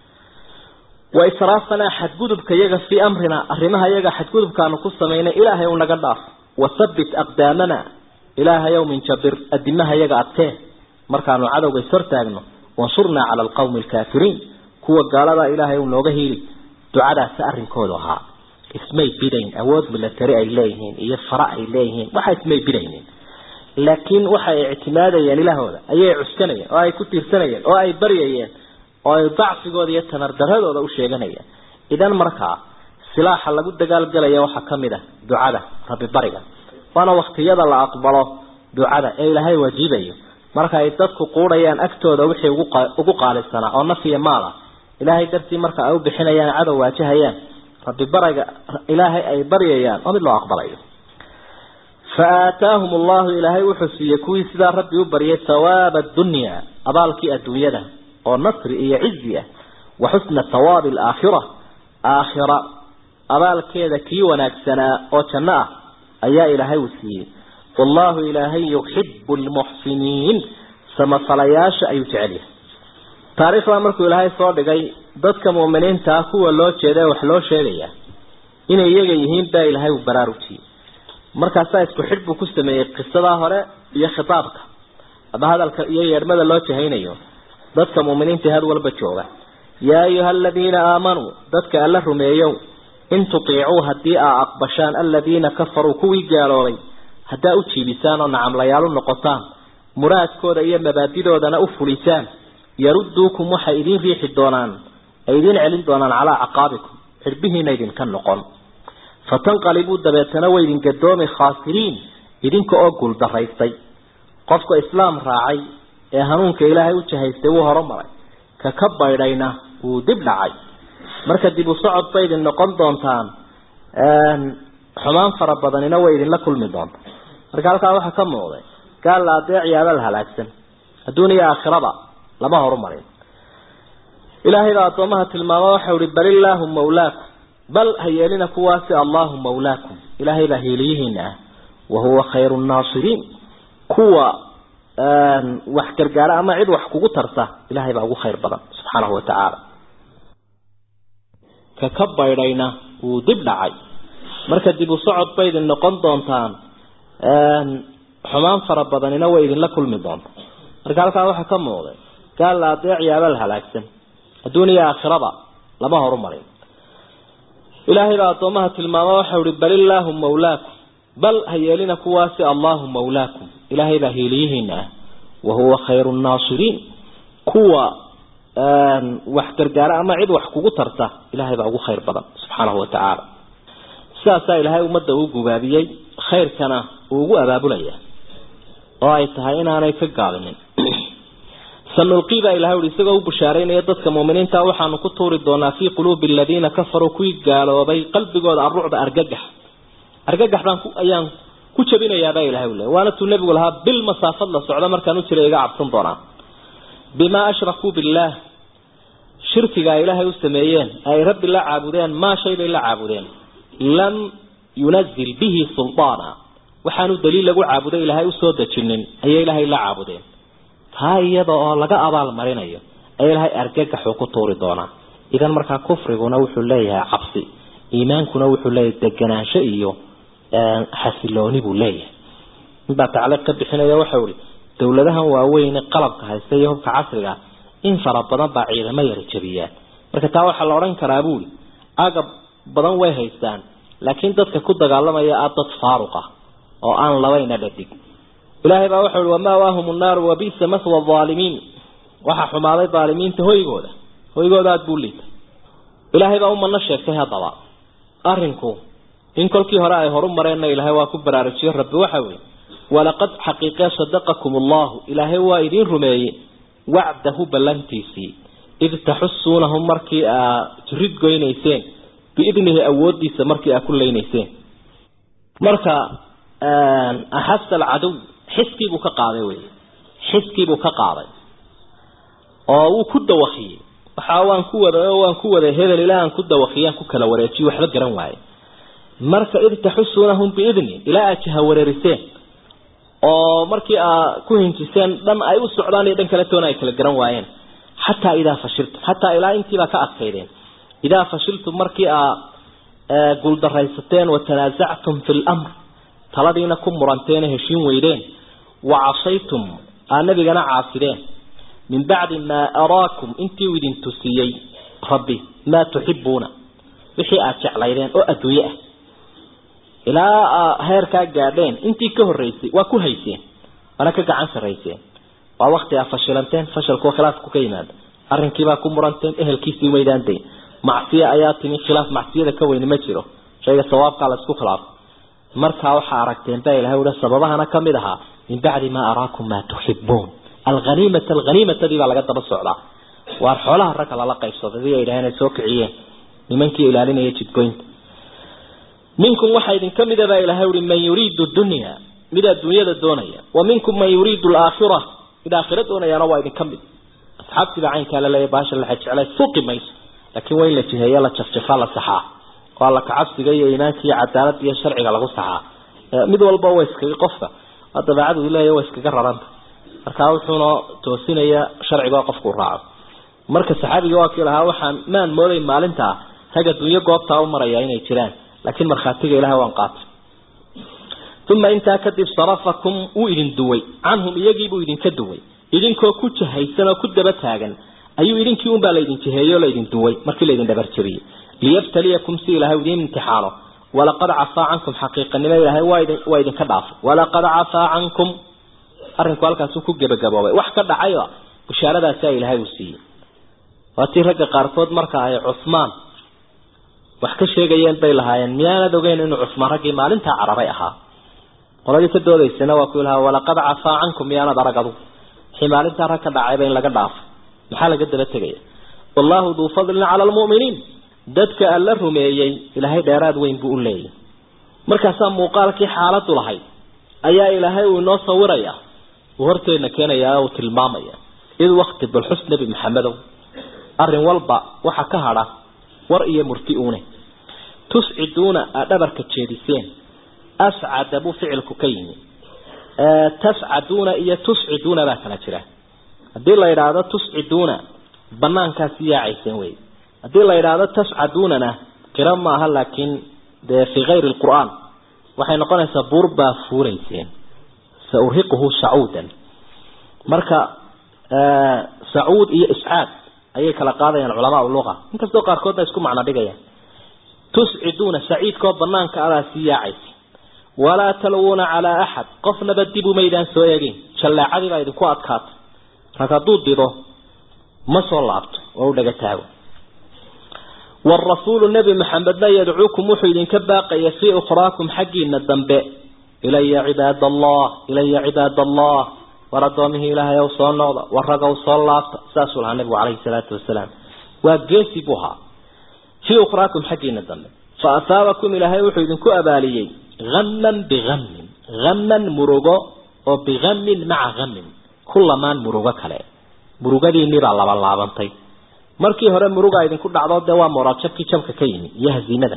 wa israafanaa xadgudubka yaga fii amrina arrimaha yaga xadgudubkaanu ku samaynay ilaahay u naga dhaaf wathabbit aqdaamana ilaahayow min jabir adimaha yaga adkee markaanu cadowga ishortaagno wansurnaa cala alqawmi alkaafiriin kuwa gaalada ilaahay uu nooga hiili ducadaasi arrinkoodu ahaa ismay bidayn awood milatari ay leeyihiin iyo fara ay leeyihiin waxa ismay bidaynin laakiin waxay ictimaadayeen ilaahooda ayay cuskanayeen oo ay ku tiirsanayeen oo ay baryayeen oo ay dacfigooda iyo tamardaradooda u sheeganayeen idan markaa silaaxa lagu dagaalgalaya waxaa kamid ah ducada rabbi bariga waana waktiyada la aqbalo ducada ee ilaahay waajibayo marka ay dadku quudhayaan agtooda wixii ugu qaalisanaa oo naf iyo maal ah ilaahay dartii marka ay u bixinayaan cadow waajahayaan rabbi bariga ilaahay ay baryayaan oo mid loo aqbalayo fa aataahum allahu ilaahay wuxuu siiyey kuwii sidaa rabbi u baryay thawaaba addunya abaalkii adduunyada oo nasri iyo cizi ah wa xusna thawaabi alaakhira aakhira abaalkeeda kii wanaagsanaa oo janno ah ayaa ilaahay uu siiyey wallahu ilaahay yuxibu lmuxsiniin samafalayaasha ayuu jecel yahay taariikhdaa markuu ilaahay soo dhigay dadka mu'miniinta ah kuwa loo jeeda ee wax loo sheegaya inay iyaga yihiin baa ilaahay uu baraarujiyey markaasaa isku xidh buu ku sameeyey qisadaa hore iyo khitaabka ama hadalka iyo yeedhmada loo jahaynayo dadka mu'miniinta had walba jooga yaa ayuha aladiina aamanuu dadka alla rumeeyow in tutiicuu haddii aa aqbashaan aladiina kafaruu kuwii gaaloobay haddaa u jiibisaan oo nacamlayaal u noqotaan muraadkooda iyo mabaadidoodana u fulisaan yarudduukum waxay idiin riixi doonaan ay idiin celin doonaan calaa caqaabikum xirbihiina idinka noqon fatanqalibuu dabeetana way idin gadoomi khaasiriin idinka oo guuldaraystay qofka islaam raacay ee hanuunka ilaahay u jahaystay wuu horumaray ka ka baydhayna wuu dib dhacay marka dib u socod bay idin noqon doontaan xumaan fara badanina way idinla kulmi doontaa marka halkaa waxaa ka muuqday gaal la adeeciyaaba la halaagsan adduun iyo aakhiraba lama horumarin ilaahay baa addoomaha tilmaamo waxau ihi bal illaahu mawlaakum bal ha yeelina kuwaasi allahu mawlaakum ilaahay baa hiiliyihiina ah wahuwa khayru nnaasiriin kuwa wax gargaara ama cid wax kugu tarta ilaahay baa ugu khayr badan subxaanahu watacaala ka ka baydhayna wuu dib dhacay marka dib u socod bay idin noqon doontaan xumaan fara badanina way idinla kulmi doonta marka halkaa waxaa ka muuqday gaal la adeeciyaaba la halaagsan adduun iyo aakhiraba lama horumarin ilaahay baa addoomaha tilmaamo waxau ihi bal illaahu mawlaakum bal ha yeelina kuwaasi allahu mawlaakum ilaahay baa hiiliyihiina ah wahuwa khayru nnaasiriin kuwa wax gargaara ama cid wax kugu tarta ilaahay baa ugu khayr badan subxaanahu watacaala sidaasaa ilaahay ummadda uu gubaabiyey khayrkana uu ugu abaabulaya oo ay tahay inaanay ka gaabinin sanulqii baa ilahay ui isagoo u bushaaraynaya dadka muuminiinta waxaanu ku tuuri doonaa fii quluubi aladiina kafaruu kuwii gaaloobay qalbigooda arrucda argagax argagax baan ayaan ku jabinayaabaa ilahay u le waana tuu nebigu lahaa bil masaafad la socdo markaan u jiray iga cabsan doonaa bimaa ashrakuu billaah shirkiga ay ilaahay u sameeyeen ay rabbi la caabudeen maa shay bay la caabudeen lam yunazil bihi sulطaana waxaanu daliil lagu caabuday ilaahay usoo dejinin ayay ilaahay la caabudeen taa iyada oo laga abaal marinayo ayaa ilaahay argagaxuu ku tuuri doonaa idan markaa kufriguna wuxuu leeyahay cabsi iimaankuna wuxuu leeyahay deganaansho iyo xasilooni buu leeyahay inbaa tacliiq ka bixinaya waxau ihi dowladahan waaweyne qalabka haysta iyo hubka casriga in fara badan baa ciidamo yara jabiyaan marka taa waxaa la odhan karaa buuri agab badan way haystaan laakiin dadka ku dagaalamaya ah dad faaruq ah oo aan labayna dhadig ilaahay baa waxau ihi wamawaahum nnaaru wabisa maswa aalimiin waxaa xumaaday aalimiinta hoygooda hoygooda aada buu liitay ilaahay baa umana sheegtay haddaba arinku in kolkii hore ay horu mareenna ilaahay waa ku baraarujiye rabbi waxa weye walaqad xaqiiqee sadaqakum allahu ilaahay waa idiin rumeeyey wacdahu ballantiisii id taxusuunahum markii aa jirid goynayseen biidnihi awoodiisa markii aa ku leynayseen marka axasa alcadow xiskiibuu ka qaaday wey xiskiibuu ka qaaday oo wuu ku dawakiyey waxa waan ku wada waan ku wada hebel ilaa aan ku dawakiyaan ku kala wareejiyo waxba garan waaye marka id taxusuunahum biidni ilaa aad jaha wareeriseen oo markii aa ku hinjiseen dhan ay u socdaan iyo dhan kale toona ay kala garan waayeen xataa idaa fashiltum xataa ilaa intiibaa ka adkaydeen idaa fashiltum markii aa guuldaraysateen watanaasactum fi lamr taladiina ku muranteen heshiin weydeen wa casaytum aa nabigana caasideen min bacdi maa araakum intii uu idin tusiyey rabbi maa tuxibuuna wixii aada jeclaydeen oo adduunye ah ilaa heerkaa gaadheen intii ka horreysay waa ku hayseen waana ka gacan sarrayseen waa wakti aa fashilanteen fashalkuwa khilaafku ka yimaada arrinkiibaa ku muranteen ehelkiisii umaydaan dayn macsiya ayaa timi khilaaf macsiyada ka weyni ma jiro shayga sawaabkaa la isku khilaafo markaa waxaa aragteen baa ilahay ui sababahana kamid ahaa min bacdi maa araakum maa tuxibuun alhaniimata alhaniimatadii baa laga daba socdaa waar xoolaha ragga lala qaybsaday di ay dhaheen ay soo kiciyeen nimankii ilaalinaya jidgoynta minkum waxaa idin ka mida baa ilahay ui man yuriidu dunya mid adduunyada doonaya wa minkum man yuriidu alaakhira mid aakhira doonayaana waa idin ka mid asxaabtiiba caynkaa laleeya baasha la jeclay suqi mayso laakiin waa in la jiheeya la jafjafaa la saxaa oo alla kacabsiga iyo iimaanka iyo cadaalada iyo sharciga lagu saxaa mid walba waa iskaga qofka waa dabeecadu leeya waa iskaga raranta markaa wuxuuna toosinaya sharciga qofkuu raaco marka saxaabigii waa kii lahaa waxaan maan mooday maalintaa rag adduunyo goobtaa u maraya inay jiraan laakiin markhaatiga ilahay waan qaatay uma intaa kadib sarafakum wuu idin duway canhum iyagiibuu idinka duway idinkoo ku jahaysan oo ku daba taagan ayuu idinkii unbaa laydin jiheeyey oo laydin duway markii laydin dhabarjabiyey liyabtaliyakum si ilaahay idiin imtixaano walaqad cafaa cankum xaqiiqanimo ilaahay waa idinka dhaafay walaqad cafaa cankum arrinku halkaasuu ku gebagaboobay wax ka dhacay bushaaradaasa ilaahay uu siiyey waatii ragga qaarkood marka ay cusmaan wax ka sheegayeen bay lahaayeen miyaanad ogeyn inuu cusmaan raggii maalintaa cararay ahaa qoladii ka doodaysana waa ku lahaa walaqad cafaa cankum miyaanad arag adu wixii maalintaa rag ka dhacayba in laga dhaafay maxaa laga daba tegaya wallahu duu fadlin cala almu'miniin dadka alla rumeeyey ilaahay dheeraad weyn buu u leeyahy markaasaa muuqaalkii xaaladu lahayd ayaa ilaahay uu inoo sawiraya uu horteedna keenaya uu tilmaamaya id wakti balxus nebi maxamedow arrin walba waxa ka hadha war iyo murti uune tusciduuna aad dhabarka jeediseen ascada buu ficilku ka yimi tascaduuna iyo tusciduuna baa kala jira haddii la yidhaahdo tusciduuna banaankaasi yaacayseen wey haddii la yidhaahdo tascaduunana qira maaha laakiin dee fii kayri lqur'aan waxay noqonaysaa buur baa fuurayseen saurhiquhu sacuudan marka sacuud iyo iscaad ayay kala qaadayaan culamaa luqa inkastoo qaarkoodna isku macno dhigayaan tusciduuna saciidkoo banaanka adaa sii yaacaysa walaa talwuuna calaa axad qofnaba dib umaydaan soo eegin jallaacadii baa idinku adkaatay rag hadduu dido ma soo laabto oo u dhaga taago والرسول النبي محمد لا يدعوكم وحيد كباقية في أخراكم حقين الدنباء إلي عباد الله إلي عباد الله وردومه إلها يوصل نوضة ورقوا صلاة ساسوا النبي عليه الصلاة والسلام وقاسبها في أخراكم حقين الدنباء فأثابكم إلها وحيد كأباليي غما بغم غما مرغو وبغم مع غم كل ما مرغو كلا مرغو دي نبع الله الله بنطي markii hore muruga idinku dhacdo de waa moraajabkii jabka ka yimi iyo haziimada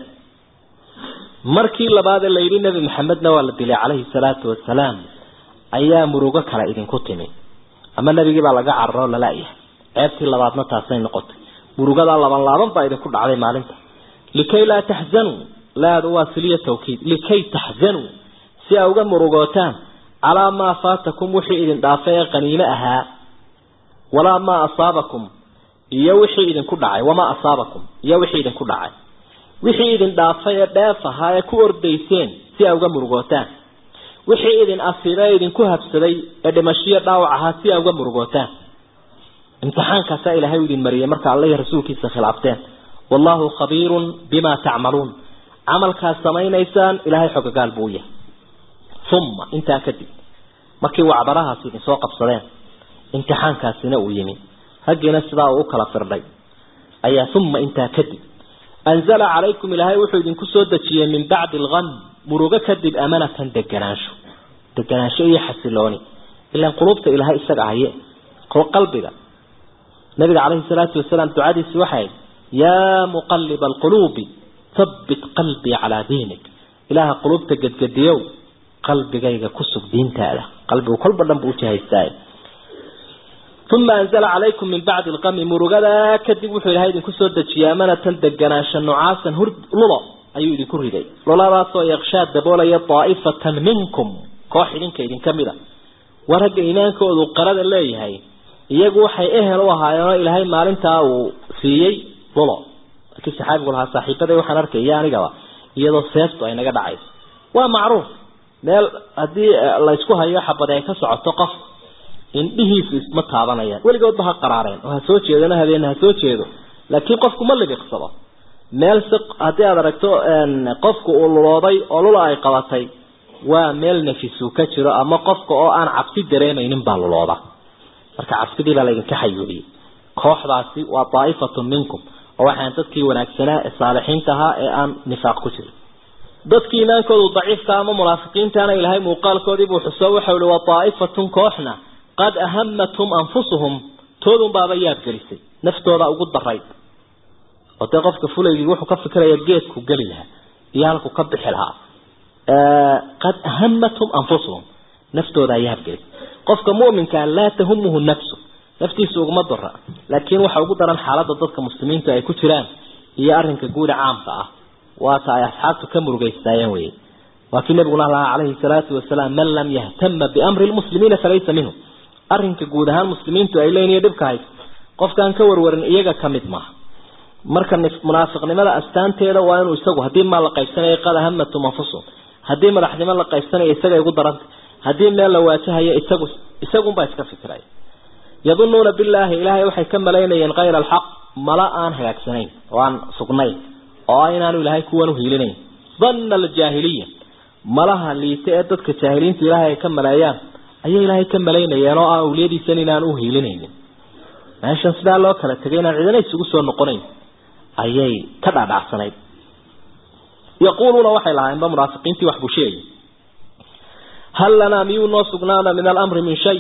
markii labaad la yidhi nebi maxamedna waa la dilay calayhi salaatu wasalaam ayaa murugo kale idinku timi ama nebigii baa laga cararo lala-yahay ceebtii labaadna taasay noqotay murugadaa laban laaban baa idinku dhacday maalinta likay laa taxzanuu laadu waa siliya tawkiid likay taxzanuu si aa uga murugootaan calaa maa faatakum wixii idin dhaafay ee qaniime ahaa walaa maa asaabakum iyo wixii idinku dhacay wamaa asaabakum iyo wixii idinku dhacay wixii idin dhaafay ee dheef ahaa ee ku ordayseen si aa uga murugootaan wixii idin asiibay ee idinku habsaday ee dhimashiyo dhaawac ahaa si aa uga murugootaan imtixaankaasaa ilaahay u idin mariyay marka alla iyo rasuulkiisa khilaafteen wallahu khabiirun bima tacmaluun camalkaad samaynaysaan ilaahay xogagaal buu yahay uma intaa kadib markii wacbarahaasi idin soo qabsadeen imtixaankaasina uu yimi raggiina sidaa uu u kala firdhay ayaa uma intaa kadib anzala calaykum ilaahay wuxuu idinku soo dejiyey min bacdi algam murugo kadib amanatan deganaansho deganaansho iyo xasilooni ilaan quluubta ilaahay isaga haye qalbiga nabiga calayhi salaatu wasalaam ducadiisi waxay yaa muqaliba alquluubi habbit qalbii calaa diinik ilaaha quluubta gedgediyow qalbigayga ku sug diintaada qalbigu kolba dhan buu ujahaystaaye ثم أنزل عليكم من بعد القم مرغدا كدب وحو إلهي إذن كسو دجي أمانة دقناشا نعاسا هرد لولا أيو إذن كرهدي لولا راسو يغشاد دبولا طائفة منكم كوح إذن كإذن كاملة ورق إيمانك وذو قرد الله هاي iyagu waxay ehel u ahaayeen ilaahay maalintaa uu siiyey lolo laakiin saxaabigu lahaa saaxiibaday waxaan arkaya anigaba iyadoo seeftu ay naga dhacayso waa macruuf meel haddii laysku hayo xabad ay ka socoto qof indhihiisu isma taabanayaan weligoodba ha qaraareen oo ha soo jeedona habeen ha soo jeedo laakiin qofku ma libiqsado meel si haddii aad aragto qofku uu lulooday oo lula ay qabatay waa meel nafisu ka jiro ama qofka oo aan cabsi dareemaynin baa lulooda marka cabsidii baa laydinka xayuubiyey kooxdaasi waa daa'ifatun minkum oo waxaan dadkii wanaagsanaa ee saalixiinta ahaa ee aan nifaaq ku jirin dadkii iimaankoodu daciifka ama munaafiqiintaana ilaahay muuqaalkoodii buu xuso waxau ihi waa daa'ifatun kooxna qad ahamathum anfusuhum toodun baaba yaab gelisay naftooda ugu darayd oo dee qofka fulaygii wuxuu ka fikiraya geedku geli lahaa iyo halku ka bixi lahaa qad ahamathum anfusuhum naftooda yaab gelisay qofka mu'minka laa tahumuhu nafsu naftiisu uguma dara laakiin waxa ugu daran xaaladda dadka muslimiinta ay ku jiraan iyo arrinka guuda caamka ah waata ay asxaabtu ka murugaystaayeen weye waa kii nabiguna lahaa calayhi salaatu wasalaam man lam yahtama biamri lmuslimiina falaysa minhu arrinka guud ahaan muslimiintu ay leeniyo dhibka hayso qofkaan ka warwarin iyaga ka mid maaha marka munaafiqnimada astaanteeda waa inuu isagu haddii maa la qaybsanayo qad hamatum anfusum haddii madaxnimo la qaybsanayo isaga igu daranta haddii meel la waajahayo isagu isagunbaa iska fikiraya yadunuuna billaahi ilaahay waxay ka malaynayeen kayra alxaq mala aan hagaagsanayn oo aan sugnayn oo ah inaanu ilaahay kuwan uhiilinayn danna aljaahiliya malaha liite ee dadka jaahiliinta ilaahay ay ka maleeyaan ayay ilaahay ka malaynayeen oo ah awliyadiisan inaan uhiilinaynin meeshan sidaa loo kala tegay inaan cidina isugu soo noqonayn ayay ka dhaadhacsanayd yaquuluuna waxay lahaayeenba munaafiqiintii wax buu sheegay hal lanaa miyuu noo sugnaana min alamri min shay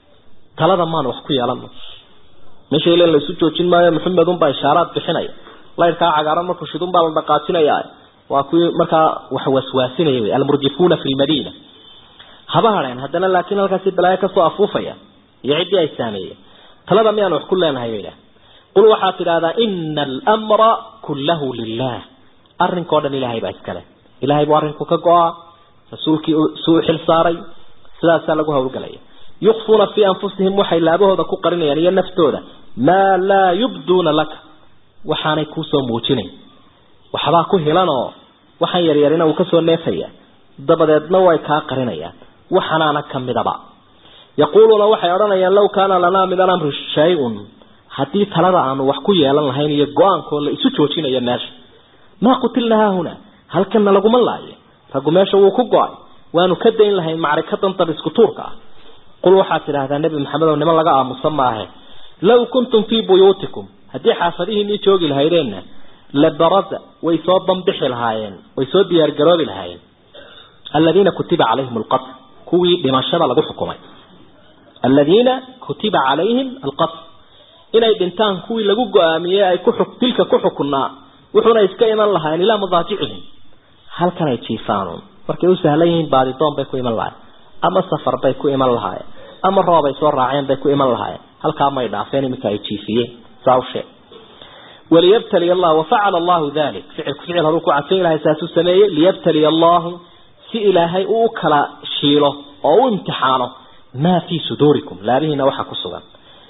talada maan wax ku yeelano meesha ilan la isu joojin maayo maxamed unbaa ishaaraad bixinaya laydhkaa cagaaran markuu shidun baa la dhaqaajinaya waa kuwii markaa wax waswaasinaya wey almurjifuuna fi lmadiina haba hadheen haddana laakiin halkaasi balaayo kasoo afuufaya iyo ciddii ay saameeyeen talada miyaan wax ku leenahay bay idhaha qul waxaad tidhahdaa ina almra kullahu lilah arrinkao dhan ilaahay baa iskale ilahay buu arrinku ka go-a rasuulkii suu xil saaray sidaasaa lagu hawlgalaya yukfuuna fii anfusihim waxay laabahooda ku qarinayaan iyo naftooda maa laa yubduuna laka waxaanay kuusoo muujinayn waxbaa ku hilanoo waxaan yaryarina uu kasoo neefaya dabadeedna way kaa qarinayaan waxanaana kamidaba yaquuluuna waxay odhanayaan law kaana lanaa min alamri shay-un haddii talada aanu wax ku yeelan lahayn iyo go-aankoo la isu joojinayo meesha maa qutilna haahuna halkana laguma laayo raggu meesha wuu ku go-ay waanu ka dayn lahayn macrikadan dab isku tuurka ah qul waxaad tidhaahdaa nebi maxamed oo niman laga aamusan maahe law kuntum fii buyuutikum haddii xaafadihiinii joogi lahaydeenna labaraza way soo bambixi lahaayeen way soo diyaargaroobi lahaayeen aladiina kutiba calayhim alqatl kuwii dhimashada lagu xukumay aladiina kutiba calayhim alqatl inay dhintaan kuwii lagu go-aamiyey ay ku dilka ku xukunaa wuxuuna iska iman lahaayeen ilaa madaajicihim halkan ay jiifaanuun markay u sahlan yihiin baadidoon bay ku iman lahayen ama safar bay ku iman lahaayeen ama roob ay soo raaceen bay ku iman lahaayeen halkaa may dhaafeen iminka ay jiifiyeen saa u sheeg waliyabtaliya allah wafacala allahu dalik ficilku ficil horuu ku cadsan ilahay saasuu sameeyey liyabtaliya allahu si ilaahay uu u kala shiilo oo u imtixaano maa fii suduurikum laabihiina waxa ku sugan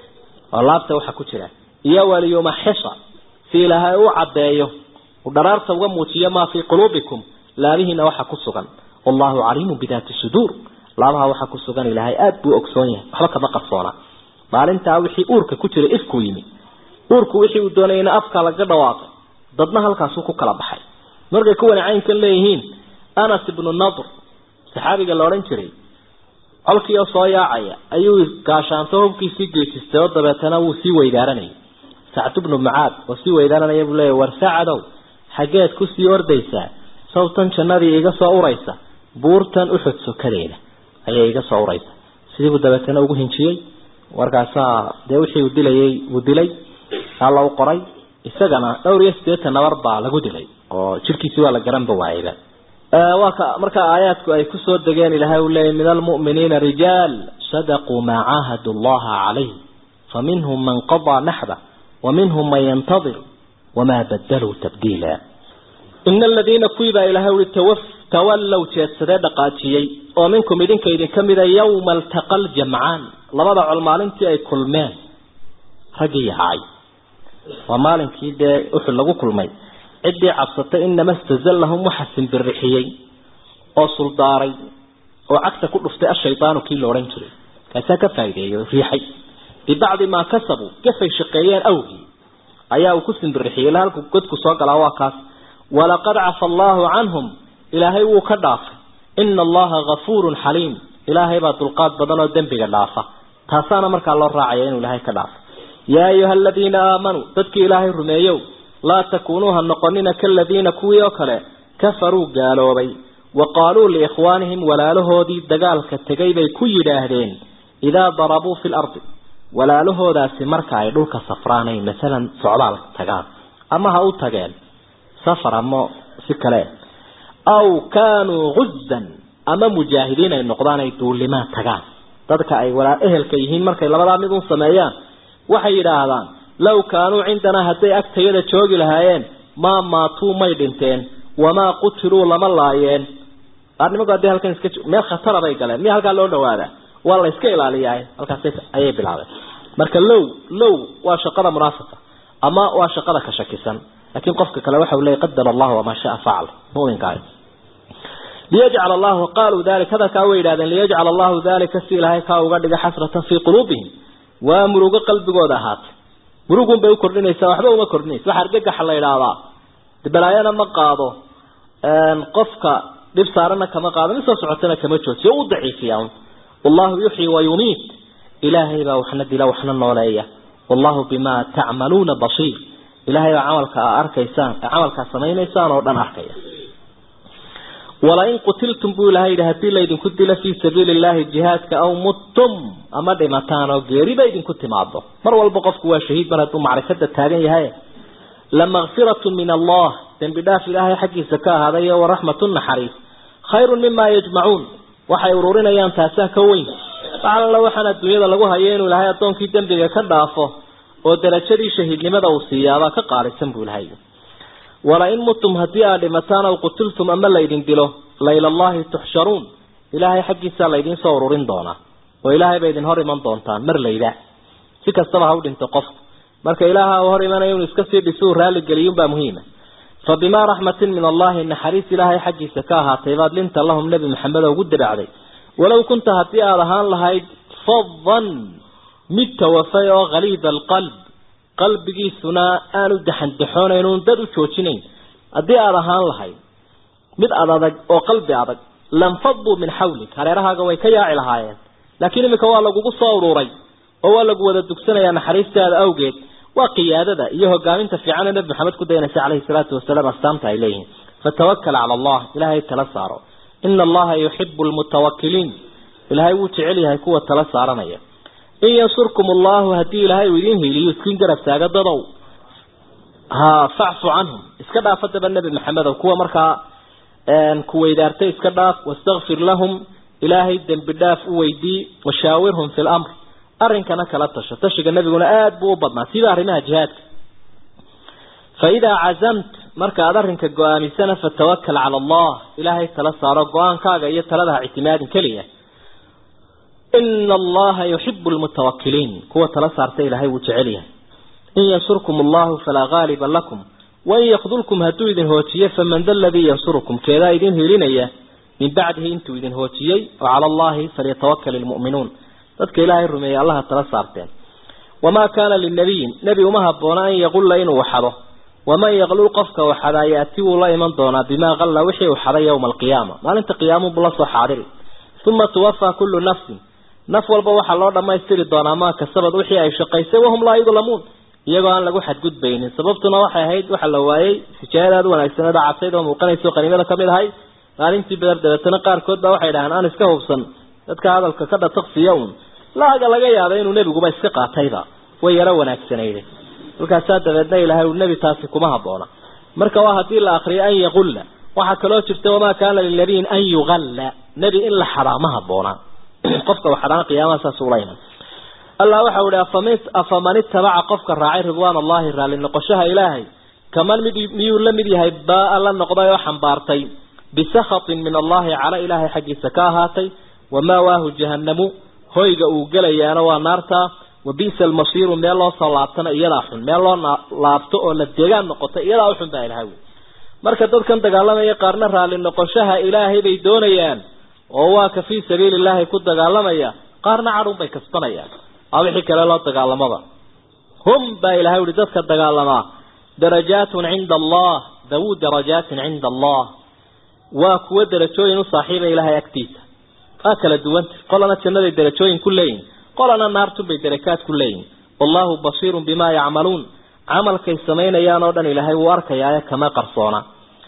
oo laabta waxa ku jira iyo waliyumaxisa si ilaahay u caddeeyo u dharaarta uga muujiyo maa fii quluubikum laabihiina waxa ku sugan wallahu caliimu bidaati suduur laabaha waxa ku sugan ilaahay aada buu ogsoon yahay waxba kama qarsoona maalintaa wixii uurka ku jira ifkuu yimi uurku wixii uu doonayna afka laga dhawaaqay dadna halkaasuu ku kala baxay markay kuwani caynkan leeyihiin anas ibnu nadr saxaabiga la odhan jiray colkii oo soo yaacaya ayuu gaashaanto hubkiisii geejistay oo dabeetana wuu sii weydaaranayay sacd bnu mucaad oo sii weydaaranaya buu leeyahy war sacadow xaggeed kusii ordaysaa sawtan jannadii iga soo uraysa buurtan uxud sokadeeda ayay iga soo uraysa sidiibuu dabeetana ugu hinjiyey markaasaa dee wixii uu dilayay uu dilay alla u qoray isagana dhowr iyo siddeetan nabar baa lagu dilay oo jirkiisii waa la garanba waayayba waa ka marka aayaadku ay kusoo degeen ilaahay uu leeyahy min almu'miniina rijaal sadaquu maa caahadu allaha calayh faminhum man qadaa naxba ومنهم من ينتظر وما بدلوا تبديلا إن الذين كويبا إلى هول التوف تولوا تيسدا دقاتيي ومنكم إذن كيدن كمدا يوم التقى الجمعان لبدا علمالنتي أي كلمان رقي هاي ومالنكي دا أحل لغو كلمي عدي عبسطة إنما استزلهم محسن بالرحيي أصل داري وعكس كل فتاة الشيطان كي لورين تري كاساكا فايدة ريحي ببعض ما كسبوا كيف شقيان أوهي أيها كسن بالرحية لها قد كسوك الأواكاس ولقد عفى الله عنهم إلهي وكداف إن الله غفور حليم إلهي باتلقات بدن الدنب كدافة تاسانا مركا الله راعيين إلهي كداف يا أيها الذين آمنوا تدك إلهي رميو لا تكونوها النقنين كالذين كويوكلا كفروا قالوا بي وقالوا لإخوانهم ولا له دي دقال كالتقيبي كي داهدين إذا ضربوا في الأرض walaalahoodaasi marka ay dhulka safraanayn masalan socdaal tagaan ama ha u tageen safar ama si kale aw kaanuu guzdan ama mujaahidiin ay noqdaan ay duulimaan tagaan dadka ay walaa ehelka yihiin markay labadaa mid un sameeyaan waxay yidhaahdaan low kaanuu cindanaa hadday agtayada joogi lahaayeen maa maatuu may dhinteen wamaa qutiluu lama laayeen nimanku haddii halkan iska meel khatara bay galeen miya halkaa loo dhawaadaa waa la iska ilaaliyaa halkaas ayay bilaabeen marka low low waa shaqada munaafiqa ama waa shaqada ka shakisan laakiin qofka kale waxa uu leeyahy qadara allahu wamaa shaa facal muminkaas liyajcal allahu qaaluu dalik hadalkaa way yidhahdeen liyajcal allahu dalika si ilaahay kaa uga dhiga xasratan fii quluubihim waa murugo qalbigooda ahaatay murugun bay u kordhinaysaa waxba uma kordhinaysa waxa argagaxa la yidhaahdaa balaayana ma qaado qofka dhib saarana kama qaado mid soo socotana kama joojiyo u daciifiya wallahu yuxyi wa yumiit ilaahay baa waxna dila waxna nooleeya wallahu bima tacmaluuna basiir ilaahay baa camalka aa arkaysaan camalkaa samaynaysaan oo dhan arkaya walain qutiltum buu ilahay yidhi haddii laydinku dilo fii sabiili illahi jihaadka aw muttum ama dhimataan oo geeriba idinku timaado mar walba qofku waa shahiid mar hadduu macrikada taagan yahay lamakfiratun min allah dembi dhaaf ilaahay xaggiisa ka ahaaday waraxmatun naxariis khayrun mima yajmacuun waxay ururinayaan taasaa ka weyn alla waxaan adduunyada lagu hayo inuu ilaahay addoonkii dembiga ka dhaafo oo darajadii shahiidnimada uu siiyaabaa ka qaalisan buu ilahay walain mutum haddii aad dhimataan aw qutiltum ama laydin dilo laylallahi tuxsharuun ilaahay xaggiisaa laydiin soo ururin doonaa oo ilaahay bay idin hor iman doontaan mar layda si kastaba ha u dhinto qofku marka ilaaha uu hor imanayo inuu iska sii dhisuu raalligeliyunbaa muhiima fa bimaa raxmatin min allahi naxariis ilaahay xaggiisa ka ahaatay baad linta lahum nebi maxamed oo ugu diracday walow kunta haddii aada ahaan lahayd fadan mid tawafay oo khaliida alqalb qalbigiisuna aanu daxandaxoonayn dad u joojinayn haddii aada ahaan lahayd mid ad adag oo qalbi adag lanfaduu min xawlik hareerahaaga way ka yaaci lahaayeen laakiin iminka waa lagugu soo ururay oo waa lagu wada dugsanayaa naxariistaada awgeed waa qiyaadada iyo hogaaminta fiican ee nabi maxamed ku dayanaysa caleyhi salaatu wasalaam astaamta ay leeyihiin fatawakal cala allah ilaahay tala saaro ina allaha yuxibu lmutawakiliin ilaahay wuu jecel yahay kuwa tala saaranaya in yansurkum allahu haddii ilaahay uu idiin hiiliyo iskiin garab taaga dadow ha facfu canhum iska dhaaf haddaba nebi maxamedow kuwa markaa kuweydaartay iska dhaaf wastakfir lahum ilaahay dembi dhaaf u weydii washaawirhum fi lamr arrinkana kala tasho tashiga nebiguna aada buu u badnaa sida arrimaha jihaadka fa idaa cazamt marka aada arrinka go-aamisana fatawakal cala allah ilaahay tala saaro go-aankaaga iyo taladaha ictimaadin keliya ina allaha yuxibu lmutawakiliin kuwa tala saarta ilaahay wuu jecel yahay in yansurkum allahu falaa gaaliba lakum wain yakdulkum hadduu idin hoojiyo faman da ladii yansurukum keedaa idin hiilinaya min bacdihi intuu idin hoojiyey wa cala allahi falyatawakal ilmu'minuun dadka ilaahay rumeeyey allaha tala saarteen wamaa kaana linabiyin nebi uma habboona an yaqulla inuu xado waman yaqlul qofka uu xadaa yaati wuu la iman doonaa bimaa qalla wixii uu xaday yowma alqiyaama maalinta qiyaamu buu la soo xaadiri uma tuwafaa kullu nafsin naf walba waxaa loo dhammaystiri doonaa maa kasabad wixii ay shaqaysay wahum laa yudlamuun iyagoo aan lagu xadgudbaynin sababtuna waxay ahayd waxa la waayey sijaayad aada u wanaagsaned oo cadsayd oo muuqanayso qaniimada kamid ahay maalintii beder dabeetana qaarkood baa waxay dhahaan aan iska hubsan dadka hadalka ka dhataqsiya un laaga laga yaabay inuu nebiguba iska qaatayba way yaro wanaagsanayde markaasaa dabeedna ilaahay uu nebi taasi kuma habboona marka waa haddii la akriyo an yaqulla waxaa kaloo jirta wamaa kaana linabiyin an yugalla nebi in la xadaa ma habboona qofka waxadaan qiyaamaha saas ula iman allah waxa uu ihi afaman itabaca qofka raacay ridwaan allahi raalli noqoshaha ilaahay kaman mid miyuu la mid yahay baa la noqday oo xambaartay bisakhatin min allahi cala ilaahay xaggiisa ka ahaatay wamawaahu jahanamu hoyga uu gelayaana waa naarta wa bisa almasiiru meel loo soo laabtana iyadaa xun meel loo laabto oo la deegaan noqota iyadaa uxun baa ilahay marka dadkan dagaalamaya qaarna raalli noqoshaha ilaahay bay doonayaan oo waa ka fii sabiili illaahi ku dagaalamaya qaarna cadhun bay kasbanayaan waa wixii kale loo dagaalamaba hum baa ilahay uhi dadka dagaalamaa darajaatun cinda allah dawuu darajaatin cinda allah waa kuwa darajooyin u saaxiiba ilaahay agtiisa waa kala duwanta qolana jannaday darajooyin ku leeyihin qolana naartunbay darakaad ku leeyihin wallahu basiirun bimaa yacmaluun camalkay samaynayaan oo dhan ilaahay wuu arkayaaye kama qarsoona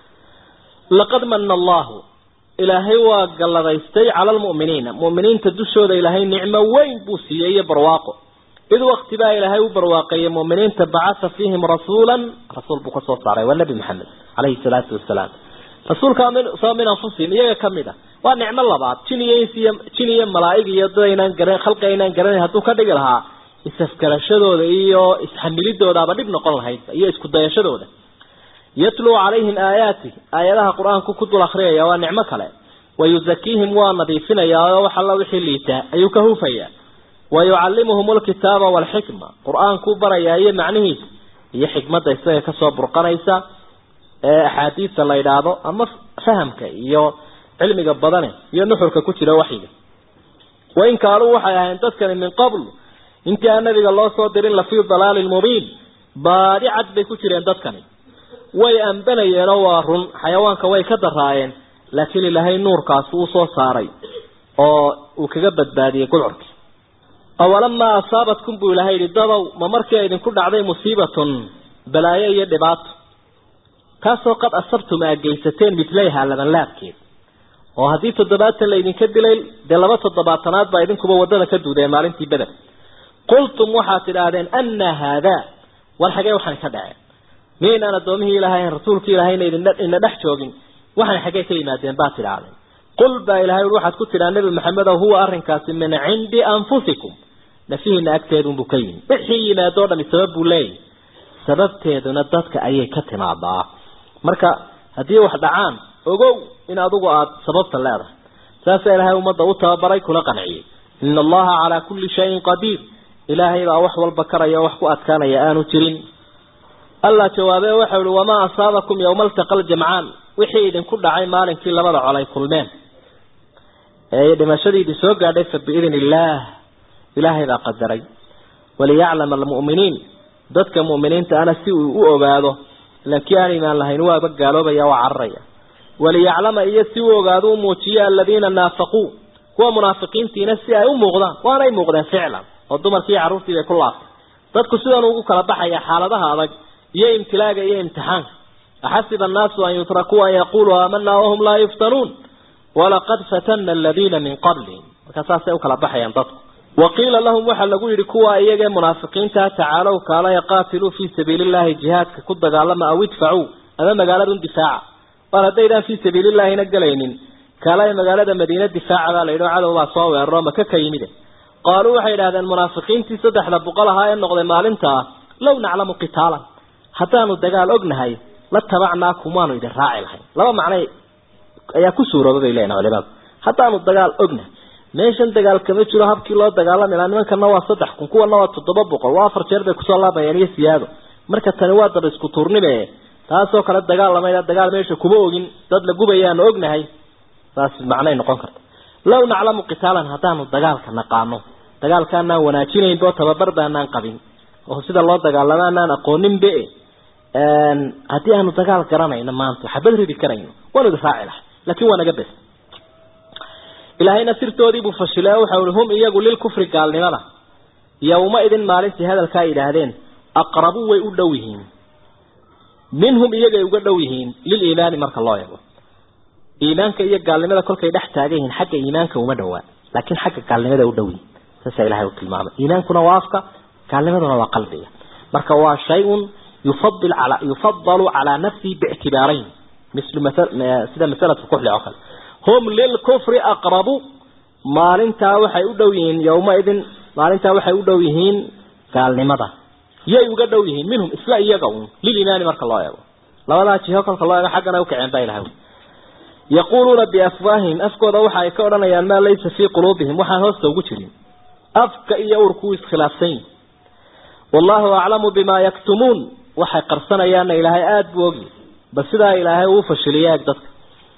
laqad mana allahu ilaahay waa galladaystay cala almu'miniina mu'miniinta dushooda ilaahay nicmo weyn buu siiyey iyo barwaaqo id wakti baa ilaahay u barwaaqeeyey mu'miniinta bacatha fiihim rasuulan rasuul buu ka soo saaray waa nebi maxamed calayhi salaatu wasalaam rasuulka soo min anfusihim iyaga ka mid a waa nicmo labaad jin iyo ins iyo jin iyo malaa'ig iyo dad aynaan garan khalqi aynaan garanayn hadduu ka dhigi lahaa isafgarashadooda iyo isxamilidoodaaba dhib noqon lahayd iyo isku dayashadooda yatluu calayhim aayaati aayadaha qur-aanku ku dul akriyaya waa nicmo kale wayuzakiihim waa nadiifinayaa oo wax alla wixii liitaa ayuu ka huufayaa wayucallimuhum alkitaaba waalxikma qur-aankuu barayaa iyo macnihiisa iyo xikmadda isaga kasoo burqanaysa ee axaadiista la yidhaahdo ama fahamka iyo cilmiga badane iyo nuxurka ku jira waxyiga wain kaanuu waxay ahayn dadkani min qabl intii aan nabiga loo soo dirin lafii dalaalin mubiin baadi cad bay ku jireen dadkani way ambanayeenoo waa run xayawaanka way ka daraayeen laakiin ilaahay nuurkaasi uu soo saaray oo uu kaga badbaadiyey gudcurkii awalamaa asaabatkum buu ilahay yihi dadow ma markii idinku dhacday musiibatun balaayo iyo dhibaato kaasoo qad asabtum aa geysateen midlayha labanlaabkeed oo haddii toddobaatan laydinka dilay dee laba toddobaatanaad baa idinkuba waddada ka duudeen maalintii beder qultum waxaad tidhaahdeen anna haadaa war xagee waxaan ka dhaceen miynaan addoomihii ilaahay rasuulkii ilaahayna idina dhex joogin waxaan xaggee ka yimaadeen baad tidhaahdeen qul baa ilahay ui waxaad ku tidhaa nebi maxamedow huwa arrinkaasi min cindi anfusikum nafihiina agteedunbuu ka yimi wixii yimaadoo dhami sabab buu leeyahy sababteeduna dadka ayay ka timaadaa marka haddii wax dhacaan ogow in adigu aada sababta leedahay saasaa ilaahay ummadda u tababaray kula qanciyey ina allaha calaa kulli shayin qadiir ilaahay baa wax walba karaya o wax ku adkaanaya aanu jirin allah jawaabe waxau ihi wamaa asaabakum yowma altaqa ljamcaan wixii idinku dhacay maalinkii labada col ay kulmeen ee dhimashadii idin soo gaadhay fa biidn illaah ilaahay baa qadaray waliyaclama almu'miniin dadka mu'miniinta ana si uu u ogaado laakiin aan imaan lahayn waaba gaaloobaya waa cararaya waliyaclama iyo si uu ogaado u muujiyo aladiina naafaquu kuwa munaafiqiintiina si ay u muuqdaan waanay muuqdeen ficlan oo dumarkii iyo carruurtii bay ku laaftay dadku sidan ugu kala baxaya xaaladaha adag iyo imtilaaga iyo imtixaanka axasiba annaasu an yutrakuu an yaquluu aamanaa wahum laa yuftanuun walaqad fatana aladiina min qablihim markaa saasay u kala baxayaan dadku waqiila lahum waxaa lagu yidhi kuwa iyagee munaafiqiinta tacaalow kaalaya qaatiluu fii sabiili llahi jihaadka ku dagaalama aw idfacuu ama magaaladun difaaca war haddaydaan fii sabiilillaahina gelaynin kaalaya magaalada madiine difaaca baa la yidhi oo cadow baa soo weeraro maka ka yimide qaaluu waxay idhahdeen munaafiqiintii saddexda boqol ahaa ee noqday maalintaa low naclamu qitaalan haddaanu dagaal ognahay la tabacnaakum waanu idin raaci lahayn laba macnay ayaa ku suurooba bay leeyihin culimadu haddaanu dagaal ognahay meeshan dagaal kama jiro habkii loo dagaalami lahaa nimankana waa saddex kun kuwana waa toddoba boqol waa afar jeer bay kusoo laabayeen iyo siyaado marka tani waa daba isku tuurnibe taasoo kale dagaal lamayda dagaal meesha kuma ogin dad la gubayaanu ognahay saas macnay noqon karta low naclamu qitaalan haddaanu dagaalka naqaano dagaalkaanaan wanaajinaynbo tababar baanaan qabin oo sida loo dagaalamo anaan aqooninbe haddii aanu dagaal garanayno maanta xabad ridi karayno waanu idin raaci lahay laakin waa naga bes ilaahayna sirtoodiibuu fashilay oo waxau ihi hum iyagu lilkufri gaalnimada yowma idin maalintii hadalkaa yidhaahdeen aqrabu way u dhow yihiin minhum iyagay uga dhow yihiin liliimaani marka loo eego iimaanka iyo gaalnimada kolkay dhex taagan yihiin xagga iimaanka uma dhowaa laakiin xagga gaalnimada u dhow yihin saasaa ilahay u tilmaamay iimaankuna waa afka gaalnimaduna waa qalbiga marka waa shay-un yufadil ala yufadalu calaa nafsihi biictibaarayn mislu sida masalatu kuxli oo kale hum lilkufri aqrabu maalintaa waxay u dhow yihiin yowmaidin maalintaa waxay u dhow yihiin gaalnimada yay uga dhow yihiin minhum isla iyaga un lilimaani marka loo eego labadaa jiho kolka loo eego xaggana ukaceen baa ilahay yaquuluuna biafwaahihim afkooda waxa ay ka odhanayaan maa laysa fii quluubihim waxaan hoosta ugu jirin afka iyo urku iskhilaafsan yihin wallahu aclamu bimaa yaktumuun waxay qarsanayaanna ilaahay aada buu ogyi bal sidaa ilaahay uu fashiliya eeg dadka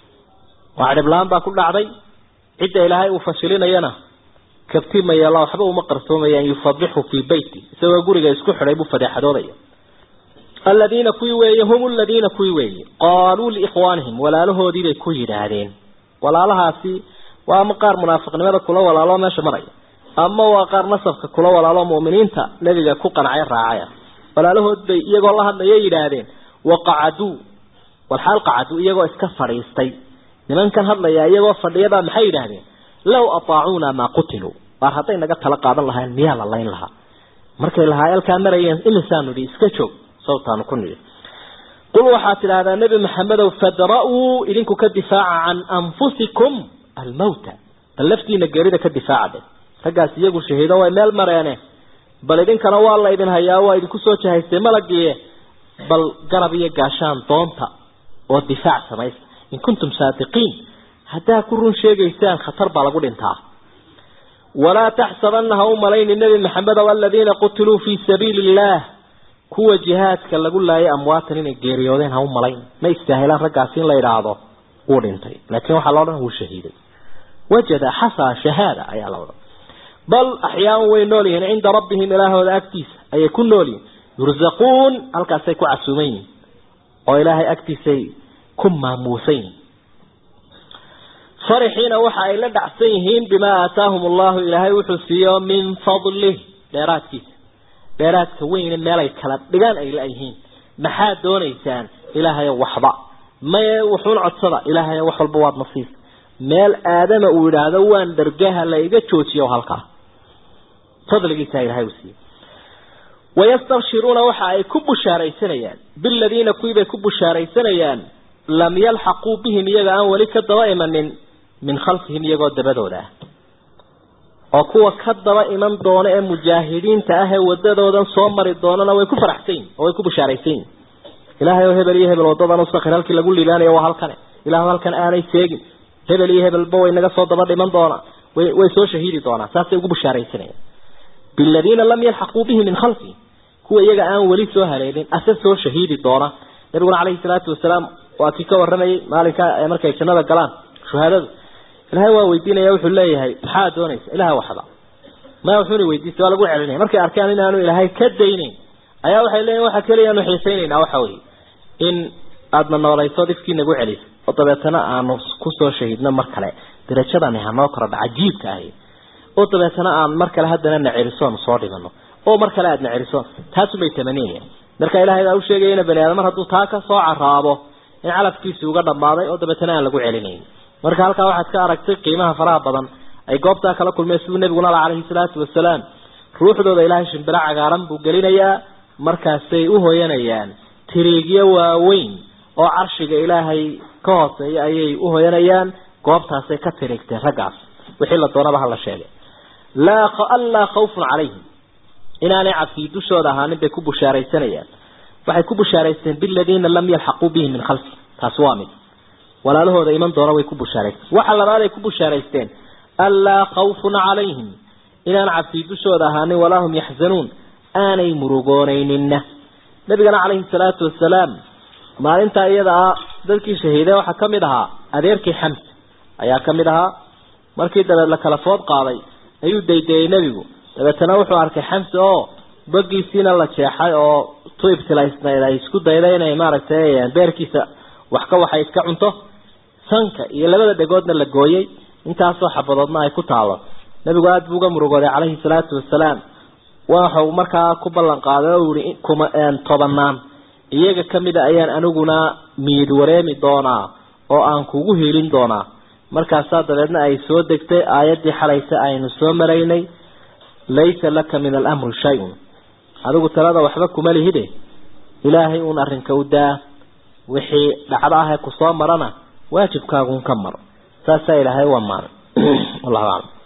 waa dhiblaan baa ku dhacday cidda ilaahay uu fashilinayana kabtimayala waxba uma qarsoomayaan yufadixu fii beyti isagoo guriga isku xidhay buu fadeexadoodaya aladiina kuwii weeye hum aladiina kuwii weeye qaaluu liikhwaanihim walaalahoodii bay ku yidhaahdeen walaalahaasi waa ama qaar munaafiqnimada kula walaalo meesha maraya ama waa qaar nasabka kula walaalo mu'miniinta nebiga ku qancay raacaya walaalahood bay iyagoo la hadlaya yidhaahdeen waqacaduu walxaal qacaduu iyagoo iska fadhiistay nimankan hadlaya iyagoo fadhiyabaa maxay yidhaahdeen low ataacuuna maa qutiluu waar hadday naga tala qaadan lahayn miyaa la layn lahaa markay lahaayalkaa marayeen imisaanu idhi iska joog sawtaanu ku nidhi qul waxaad tidhaahdaa nebi maxamedow fadra-uu idinku ka difaaca can anfusikum almawta bal laftiina geerida ka difaaca de raggaas iyagu shahiido way meel mareene bal idinkana waa la idin hayaa waa idinku soo jahaystay malagiie bal garab iyo gaashaan doonta oo difaac samaysa in kuntum saadiqiin haddaa ku run sheegaysaan khatar baa lagu dhintaa walaa taxsabanna ha u malayni nebi maxamedow aladiina qutiluu fii sabiili illaah kuwa jihaadka lagu laayay amwaatan inay geeriyoodeen ha u malayn ma istaahilaan raggaasi in la idhaahdo wuu dhintay laakiin waxaa loo dhan wuu shahiiday wajada xasaa shahaada ayaa la odhan bal axyaan way nool yihiin cinda rabbihim ilaahooda agtiisa ayay ku nool yihiin yurzaquun halkaasay ku casuuman yihiin oo ilaahay agtiisay ku maamuusan yihiin farixiina waxa ay la dhacsan yihiin bimaa aataahum allahu ilaahay wuxuu siiyo min fadlih dheeraadkiisa dheeraadka weyne meelay kala dhigaan ay la-yihiin maxaad doonaysaan ilaahayo waxba maye wuxuun codsada ilaahayo wax walba waad nasiis meel aadama uu yidhaahdo waan dhargaha la iga joojiyo halkaa fadligiisa ilahay uu siiyey wayastabshiruuna waxa ay ku bushaaraysanayaan biladiina kuwiibay ku bushaaraysanayaan lam yalxaquu bihim iyaga aan weli ka daba imanin min khalfihim iyagoo dabadooda ah oo kuwa ka daba iman doona ee mujaahidiinta ah ee wadadoodan soo mari doonana way ku faraxsan yihin oo way ku bushaaraysan yihin ilaahay oo hebel iyo hebel wadadan usakir halkii lagu liibaanayo waa halkane ilaah halkan aanay seegin hebel iyo hebelba way naga soo daba dhiman doonaa way way soo shahiidi doonaa saasay ugu bushaaraysanayaan biladiina lam yalxaquu bihi min khalfihim kuwa iyaga aan weli soo haleelin ase soo shahiidi doona nabiguna calayhi salaatu wasalaam waa kii ka waramayay maalinka markay jannada galaan shuhaadadu ilahay waa weydiinaya wuxuu leeyahay maxaa doonaysa ilaha waxba ma wuxuuna weydiistay waa lagu celinaya markay arkaan inaanu ilaahay ka daynayn ayaa waxay leeyihin waxa keliya aanu xiisaynaynaa waxa weye in aadna noolayso dhifkii nagu celisay oo dabeetana aanu kusoo shahiidno mar kale darajadani hanoo korodha cajiibka ahi oo dabeetana aan mar kale haddana na celisoonu soo dhigano oo mar kale aadna celisoon taasubay tamaniyayaan marka ilahay baa u sheegayana bani aadam mar hadduu taa ka soo caraabo in calafkiisi uga dhammaaday oo dabeetana aan lagu celinayn marka halkaa waxaad ka aragtay qiimaha faraha badan ay goobtaa kala kulmeen siduu nabiguna ala calayhi salaatu wasalaam ruuxdooda ilaahay shimbiro cagaaran buu gelinayaa markaasay u hoyanayaan tiriigyo waaweyn oo carshiga ilaahay ka hooseeya ayay u hoyanayaan goobtaasay ka tiriigteen raggaas wixii la doonaba hala sheegay laa anlaa khawfun calayhim inaanay cabsii dushooda ahaanin bay ku bushaaraysanayaan waxay ku bushaaraysteen biladiina lam yalxaquu bihi min khalfi taasi waa mid walaalahooda iman doona way ku bushaaraysteen waxa labaad ay ku bushaaraysteen anlaa khawfun calayhim inaan cabsii dushooda ahaanin walaa hum yaxzanuun aanay murugoonayninna nabigana calayhi salaatu wasalaam maalintaa iyada ah dadkii shahiiday waxaa ka mid ahaa adeerkii xamsa ayaa ka mid ahaa markii dabeed la kala food qaaday ayuu daydayey nebigu dabeetana wuxuu arkay xamse oo bagiisiina la jeexay oo tu ibtilaysnayd ay isku dayday inay maaragtay beerkiisa wax ka waxay iska cunto sanka iyo labada dhegoodna la gooyey intaasoo xabadoodna ay ku taalo nebigu aada buu uga murugooday calayhi salaatu wasalaam waxau markaa ku ballan qaaday oo yihi kuma tobanaan iyaga kamida ayaan aniguna miyid wareemi doonaa oo aan kugu helin doonaa markaasaa dabeedna ay soo degtay aayaddii xalaysa aynu soo maraynay laysa laka min alamri shay-un adigu talada waxba kuma lihide ilaahay uun arrinka u daa wixii dhacdo ah ee kusoo marana waajibkaagun ka maro saasaa ilaahay waa maanay wallahu aclam